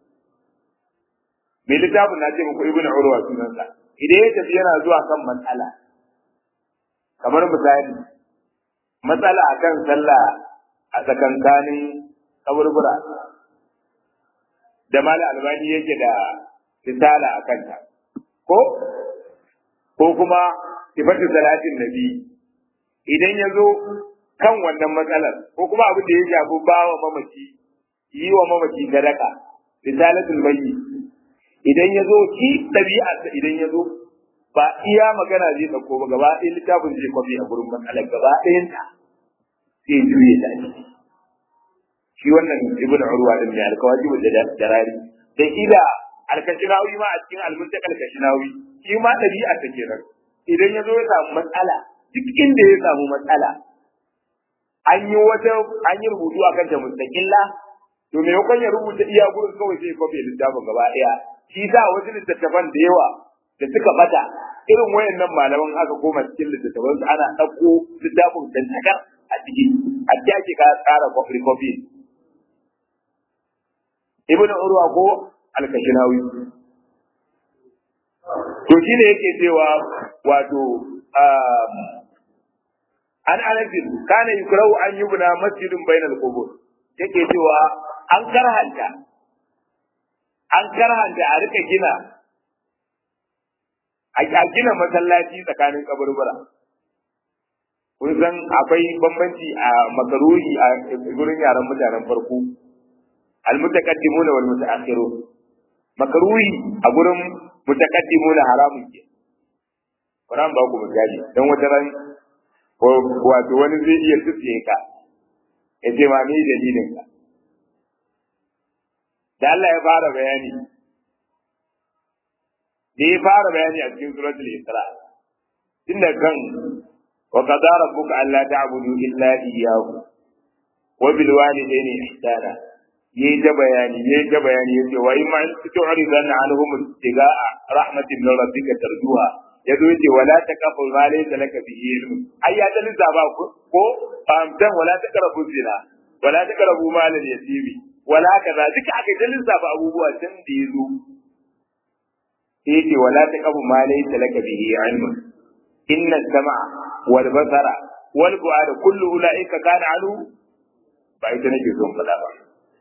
mai littafin na ce muku ibn urwa sunansa idan ya tafi yana zuwa kan matsala kamar misali matsala akan sallah a tsakankanin kaburbura da mala albani yake da risala a kanta ko ko kuma sifatu salatin nabi idan ya zo kan wannan matsalar ko kuma abin da ya shafi ba wa mamaci yi wa mamaci sadaka risalatul bayyi idan ya zo ki ɗabi'a idan ya zo ba iya magana zai ɗauko ba gaba ɗaya littafin zai kwafi a gurin matsalar gaba ɗayan ta sai juye ta shi wannan ibn urwa din ne alkawajibu da darari da ila alkashinawi ma a cikin almuntak alkashinawi shi ma ɗabi'a ta kenan idan ya zo ya samu matsala duk inda ya samu matsala an yi wata an yi rubutu akan ta mustaqilla to me yakon ya rubuta iya gurin kawai sai kwafe littafin gaba ɗaya shi sa wasu littattafan da yawa da suka bata irin wayannan malaman aka koma cikin littattafan su ana ɗauko littafin dantakar a ciki a ake ka tsara kwafi kwafi ibnu urwa ko alkashinawi to shi ne yake cewa wato an anasin kana yukrau an yubna masjidun bainal qubur yake cewa an karhanta an karhanta a rika gina a gina masallaci tsakanin kaburbura kun san akwai bambanci a makaruhi a gurin yaran mutanen farko almutaqaddimuna wal mutaakhirun makaruhi a gurin mutaqaddimuna haramun ke Quran ba ku misali dan wata ran wato wani zai iya tsiye ka ya ce ma ni dalilin ka da Allah ya fara bayani da ya fara bayani a cikin suratul Isra tunda kan wa qadara rabbuka alla ta'budu illa iyyahu wa bil walidayni ihsana yayi ta bayani yayi ta bayani yace wa in ma tu'ridanna anhum istiga'a rahmatin min rabbika tarjuha yazo yace wala taqafu ma laysa laka bihi ilm ai ya ta lissaba ko ko famtan wala taqrabu zina wala taqrabu mal al yatimi wala kaza duka aka ta lissafa abubuwa tun da yazo yace wala taqafu ma laysa laka bihi ilm inna as-sam'a wal basara wal fu'ada kullu ulaika kana anhu ba ita nake son faɗa ba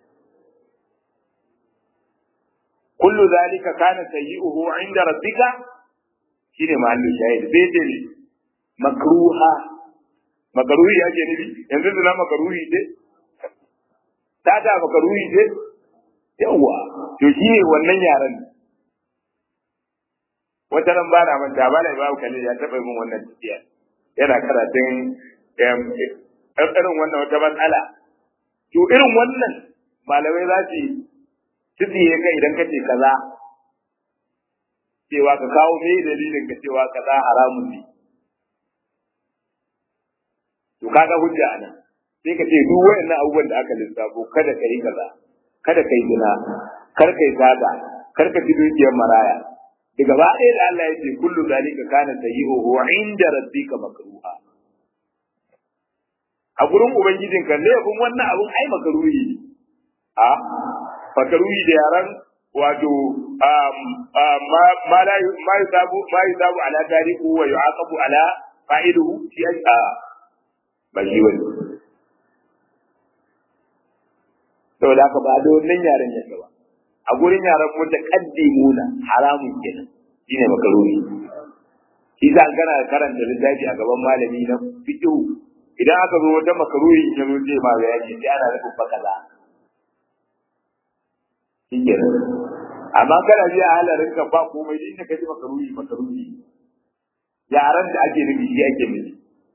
kullu zalika kana sayyi'uhu 'inda rabbika shine mahallin shahid sai ce ne makruha makruhi yake nufi yanzu da makruhi ce ta ta makruhi ce yawa to shine wannan yaran wata ran ba na manta ba na babu kalli ya taɓa min wannan tafiya yana karatun irin wannan wata matsala to irin wannan malamai za su tsiye ka idan ka ce kaza cewa ka kawo me dalilin ka cewa kaza haramun ne to kaga hujja anan sai ka ce duk wayannan abubuwan da aka lissafo kada ka yi kaza kada ka yi zina kar ka yi zaga kar ka ci dukiyar maraya daga ba ɗaya da Allah ya ce kullu zalika kana sayyi'uhu 'inda rabbika makruha a gurin ubangijin kan laifin wannan abun ai makaruhi ne a makaruhi da yaran wato ma la ma yusabu ma yusabu ala tariku wa yu'aqabu ala fa'iluhu shi a ba shi wani saboda haka ba da wannan yaren yake ba a gurin yaran mutaqaddimuna haramun kenan shine makaruhi shi za kana karanta littafi a gaban malami na fiqh idan aka zo wata makaruhi ya zo zai ma bayani sai ana nufin fa kaza shikenan amma kana ji a halarin ka ba komai inda kaji makaruhi makaruhi yaran da ake nufi shi ake nufi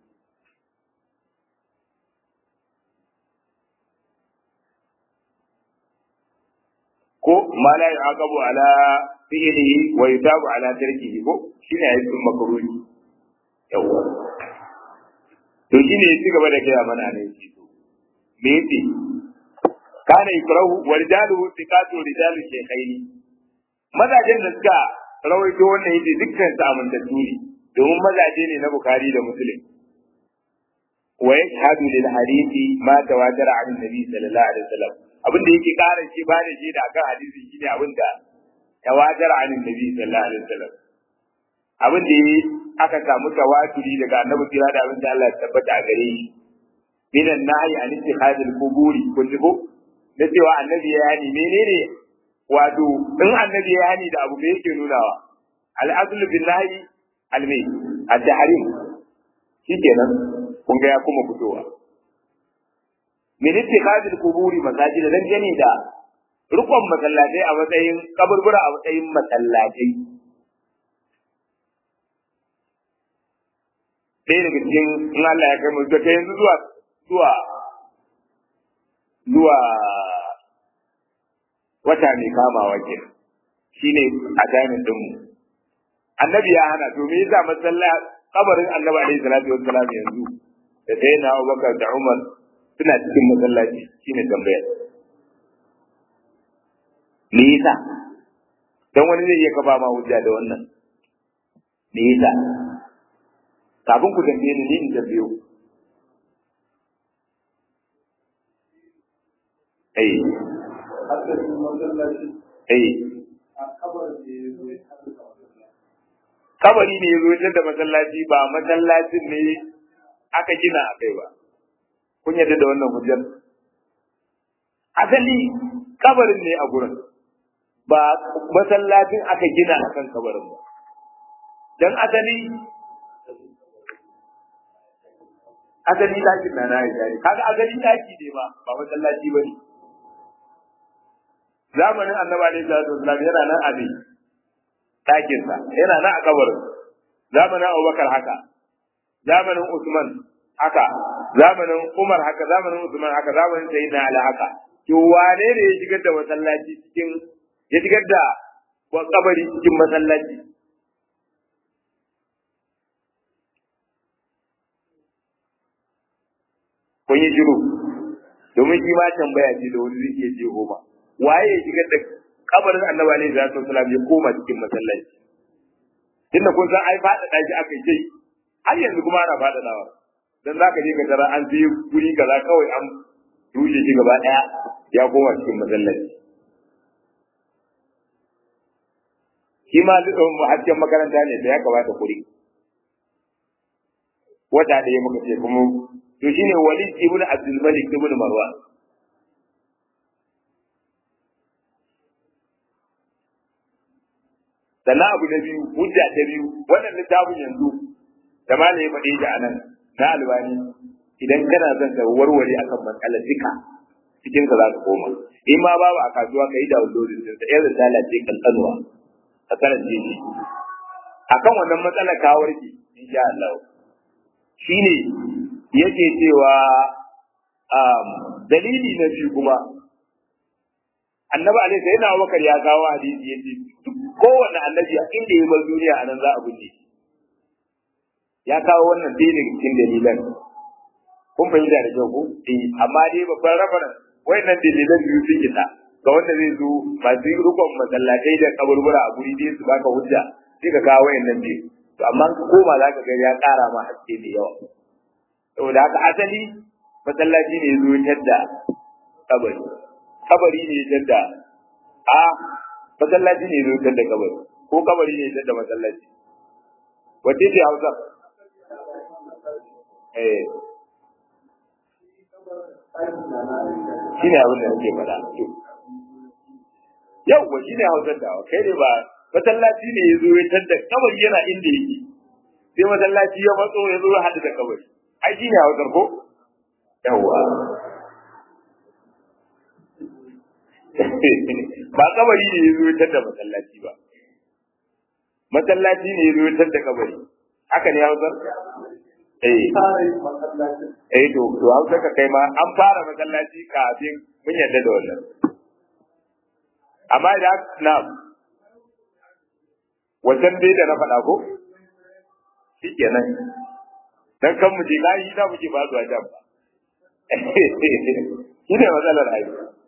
ko ma la yu'aqabu ala fi'lihi wa yutabu ala tarkihi ko shine yayin makruhi yawa to shine ya gaba da gaya mana ne shi to me yace kana ikrahu wa rijaluhu thiqatu rijalu shaykhaini mazajen da suka rawaito wannan yace dukkan su amintattu ne domin mazaje ne na bukhari da muslim wa yashhadu lil hadithi ma tawatara an nabi sallallahu alaihi wasallam abin da yake ƙara shi ba da shi da akan hadisi shine abin da tawatar anin nabi sallallahu alaihi wasallam abin da aka samu tawaturi daga annabi kira da abin da Allah ya tabbata a gare shi minan nahyi an ittikhadil quburi kun ji ko da cewa annabi ya yani menene wato in annabi ya yani da abu da yake nunawa al aslu bil nahyi al mai al tahrim shikenan kun ga ya kuma fitowa min ittikhadil quburi masajid dan gane da rukun masallatai a matsayin kaburbura a matsayin masallatai ɗaya daga cikin in Allah ya kai mu daga yanzu zuwa zuwa zuwa wata mai kamawa ke shine a jami'in dinmu annabi ya hana to me yasa masallaci kabarin annabi alaihi salatu wassalam yanzu da sai na Abubakar da Umar suna cikin masallaci shine tambaya me yasa dan wani zai iya kafa ma hujja da wannan me yasa kafin ku tambaye ni ni in tambayo eh eh kabari ne ya zo da masallaci ba masallacin ne aka gina a kai ba kun yarda da wannan hujjar asali kabarin ne a gurin ba masallacin aka gina a kan kabarin ba dan asali asali dakin na na ya kaga asali daki ne ma ba masallaci ba ne zamanin annabi alaihi salatu wasallam yana nan a ne dakin sa yana nan a kabarin zamanin abubakar haka zamanin usman haka zamanin Umar haka zamanin Usman haka zamanin Sayyidina Ali haka to wane ne ya shigar da masallaci cikin ya shigar da kabari cikin masallaci kun yi shiru domin shi ma tambaya ce da wani zai iya je goma waye ya shigar da kabarin annabi alaihi salatu wasallam ya koma cikin masallaci tunda kun san ai faɗaɗa shi aka yi har yanzu kuma ana faɗaɗawa dan zaka je ka tara an je guri kaza kawai an rushe shi gaba daya ya koma cikin masallaci shi ma dukkan hasken makaranta ne da ya kamata kuri wata ɗaya muka ce kuma to shine Walid ibn Abdul Malik ibn Marwan sannan abu na biyu hujja ta biyu wannan littafin yanzu da ma ya faɗe shi a nan na albani idan kana son ka warware akan matsalar duka cikin ka za ka koma in ma babu a kasuwa ka yi downloading din sa irin lalace kankanuwa a karance shi akan wannan matsalar ka warke insha Allah shine yake cewa dalili na biyu kuma annabi alaihi sayyidina Abubakar ya kawo hadisi yace duk kowanne annabi a inda ya bar duniya anan za a binne ya kawo wannan ɗaya daga cikin dalilan kun fahimta da kyau ko eh amma dai babban rafaran wayannan dalilan biyu sun isa ga wanda zai zo masu rukun masallatai da kaburbura a guri dai su baka hujja sai ka kawo wayannan biyu to amma ka koma za ka ga ya ƙara ma haske da yawa saboda haka asali masallaci ne zo tadda kabari kabari ne tadda a masallaci ne zo tadda kabari ko kabari ne tadda masallaci wace ce hausa eh shi ne abin da nake faɗa yau wa shi ne hausar da kai ne ba masallaci ne ya zo ya tadda kabari yana inda yake sai masallaci ya matso ya zo ya haɗu da kabari ai shi ne hausar ko yawwa ba kabari ne ya zo ya tadda masallaci ba masallaci ne ya zo ya tadda kabari haka ne hausar eh eh to to hausa ka kai ma an fara masallaci kafin mun yarda da wannan amma idan na wajen dai da na faɗa ko shi kenan dan kan mu je gayi da muke ba zuwa jam ba shi ne matsalar ai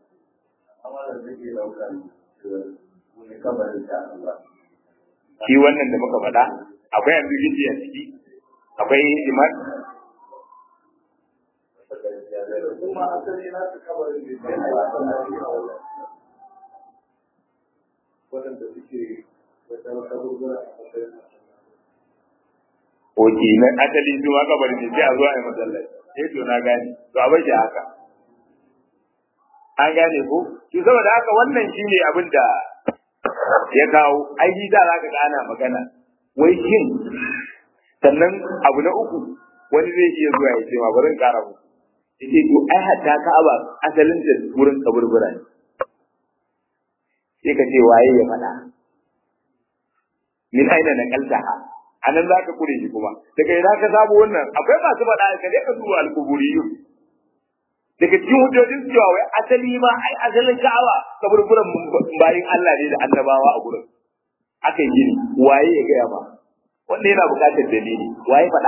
shi wannan da muka faɗa akwai ambiguity a ciki akwai iman waɗanda suke wajen kaburbura a matsayin Oke, na asali su ma kabarin ne sai a zuwa a yi masallaci. Eh to na gane. To a bashi haka. An gane ko? To saboda haka wannan shine abin da ya kawo aiki da za ka ga ana magana. Wai shin sannan abu na uku wani zai iya zuwa ya ce ma bari in kara muku. Yace to ai hatta Ka'aba asalin da wurin kaburbura ne. Sai ka ce waye ya faɗa. Min aina na kaltaha. a nan za ka kure shi kuma daga ina ka samu wannan akwai masu faɗa ka je ka duba alkuburiyu daga cikin hujjojin cewa wai asali ma ai asalin ka'awa kaburburan bayin Allah ne da annabawa a gurin aka yi gini waye ya gaya ma wanda yana buƙatar dalili waye faɗa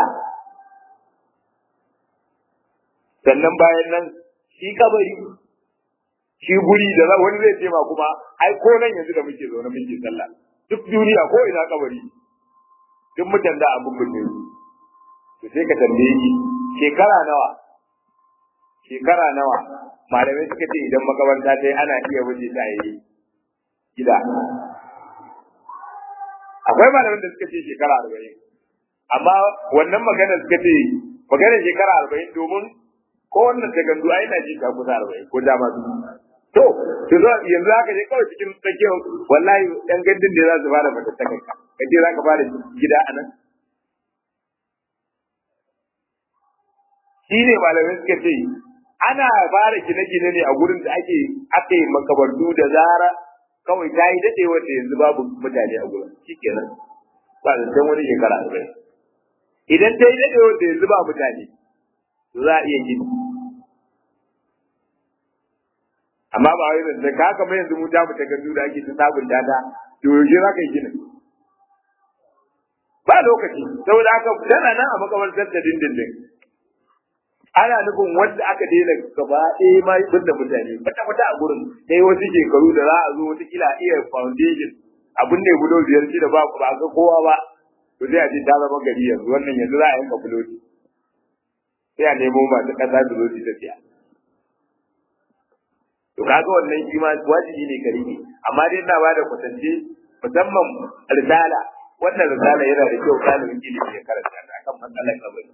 sannan bayan nan shi kabari shi guri da wani zai ce ma kuma ai ko nan yanzu da muke zaune muke sallah duk duniya ko ina kabari duk mutan da abin bude to sai ka tambaye shi shekara nawa shekara nawa malamai suka ce idan makabarta ta ana iya wuce ta yi gida akwai malamin da suka ce shekara arba'in amma wannan magana suka ce maganar shekara arba'in domin ko wannan takardu ai na ji ta kusa arba'in ko da ma to to yanzu haka je kawai cikin tsakiyar wallahi yan gandun da za su fara fatattakan ka kace za ka fara gida a nan shi ne malamai suka ce ana fara gine-gine ne a gurin da ake aka yi makabardu da zara kawai ta yi daɗe wanda yanzu babu mutane a gurin shi kenan ba da can wani shekara arba'in idan ta yi daɗe wanda yanzu ba mutane za a iya gini amma ba wai da ka haka mai yanzu mu ta mu takardu da ake ta sabunta ta to yaushe za ka yi ginin ba lokaci saboda haka tana nan a makamantar da dindindin ana nufin wanda aka daina gaba ɗaya ma binne mutane kwata kwata a gurin sai wasu shekaru da za a zo wata kila iya foundation abin ne bulo biyar shi da ba ba ga kowa ba to sai a ce ta zama gari yanzu wannan yanzu za a yanka buloti sai a nemo masu ƙasa da zo su tafiya to kaga wannan shi ma wajibi ne gari ne amma dai ina ba da kwatance musamman risala wannan risala yana da kyau ɗalibin ilimi ya karanta ta kan matsalar kabari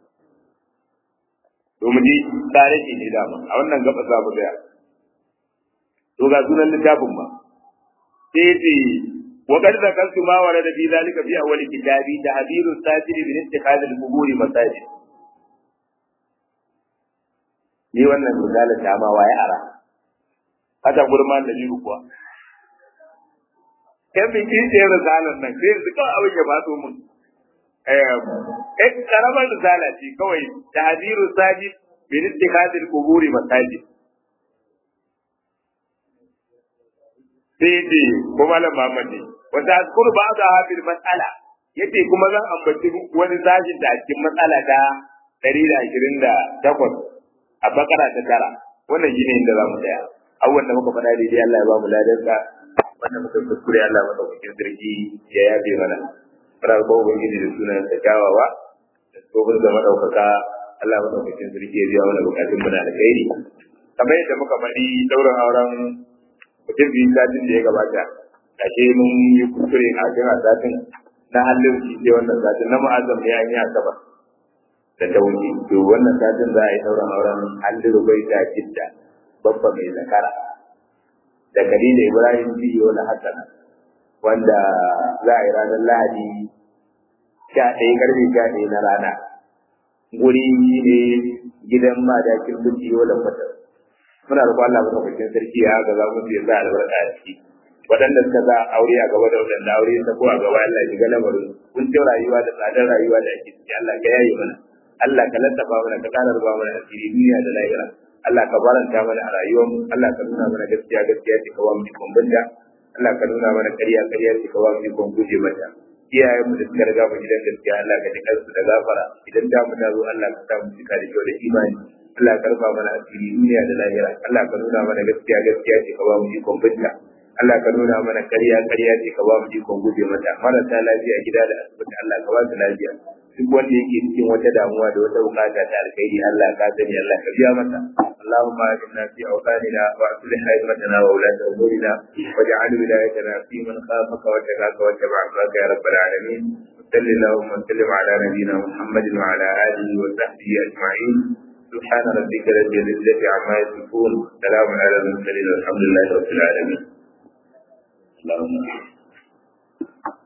to mu ji tarihi ne dama a wannan gaba za mu tsaya to ga sunan littafin ma sai ce wa qad zakartu ma warada fi zalika fi awwal kitabi tahdiru sajid min ittikhadhi al-qubur masajid ni wannan risala ta ma waye ara haka gurman da jiru kuwa kan bi kin ce risalan nan sai su kawai abin ya faso mun eh karamar risala ce kawai tahdiru sajid min ittikhadhi al-qubur masajid sai ce ko malam Muhammad ne wata azkur ba'da hadhihi mas'ala yace kuma zan ambaci wani sashin da a cikin matsala ta 128 a bakara ta tara wannan shine inda zamu tsaya abubuwan da muka faɗa daidai Allah ya ba mu ladansa wanda muka kuskure Allah madaukakin sarki ya yabe mana muna roƙon ubangiji da sunan sa kyawawa da tsohon da madaukaka Allah madaukakin sarki ya biya mana bukatun mu na alkhairi kamar yadda muka faɗi ɗaurin auren mutum biyu satin da ya gabata kashe mun yi kuskure a jira satin na hallin shi sai wannan satin na ma'azam ne an yi asabar da ta wuce to wannan satin za a yi ɗaurin auren hallin rubai ta jidda babba mai zakara da Khadija Ibrahim biyo na Hassana wanda za a yi ranar Lahadi sha ɗaya karfe sha ɗaya na rana. Guri ne gidan madakin biyo da fata. Muna roƙon Allah madaukakin sarki ya ga za mu ya sa albarka a ciki. Waɗanda suka za aure a gaba da waɗanda aure ta ko a gaba Allah ya ga lamarin. Kun ce rayuwa da tsadar rayuwa da ake ciki Allah ka yaye mana. Allah ka lantafa mana ka ƙara ruba mana asiri duniya da lahira. Allah ka baranta mana a rayuwarmu Allah ka nuna mana gaskiya gaskiya ce ka ba mu ikon banda Allah ka nuna mana ƙarya ƙarya ce ka ba mu ikon guje mata iyayen mu da suka riga mu gidan gaskiya Allah ka ji kansu da gafara idan da mu zo Allah ka sa mu cika da kyau da imani Allah ka rufa mana asiri duniya da lahira Allah ka nuna mana gaskiya gaskiya ce ka ba mu ikon banda Allah ka nuna mana ƙarya ƙarya ce ka ba mu ikon guje mata marasa lafiya gida da asibiti Allah ka ba su lafiya duk wanda yake cikin wata damuwa da wata bukata ta alkhairi Allah ka sani Allah ka biya masa Allahumma inna fi awqanina wa aslih haymatana wa ulata umurina waj'al wilayatana fi man khafaka wa takaka wa tabi'aka ya rabbal alamin صل اللهم وسلم على نبينا محمد وعلى اله وصحبه اجمعين سبحان ربك رب العزه عما يصفون سلام على المرسلين والحمد لله رب العالمين اللهم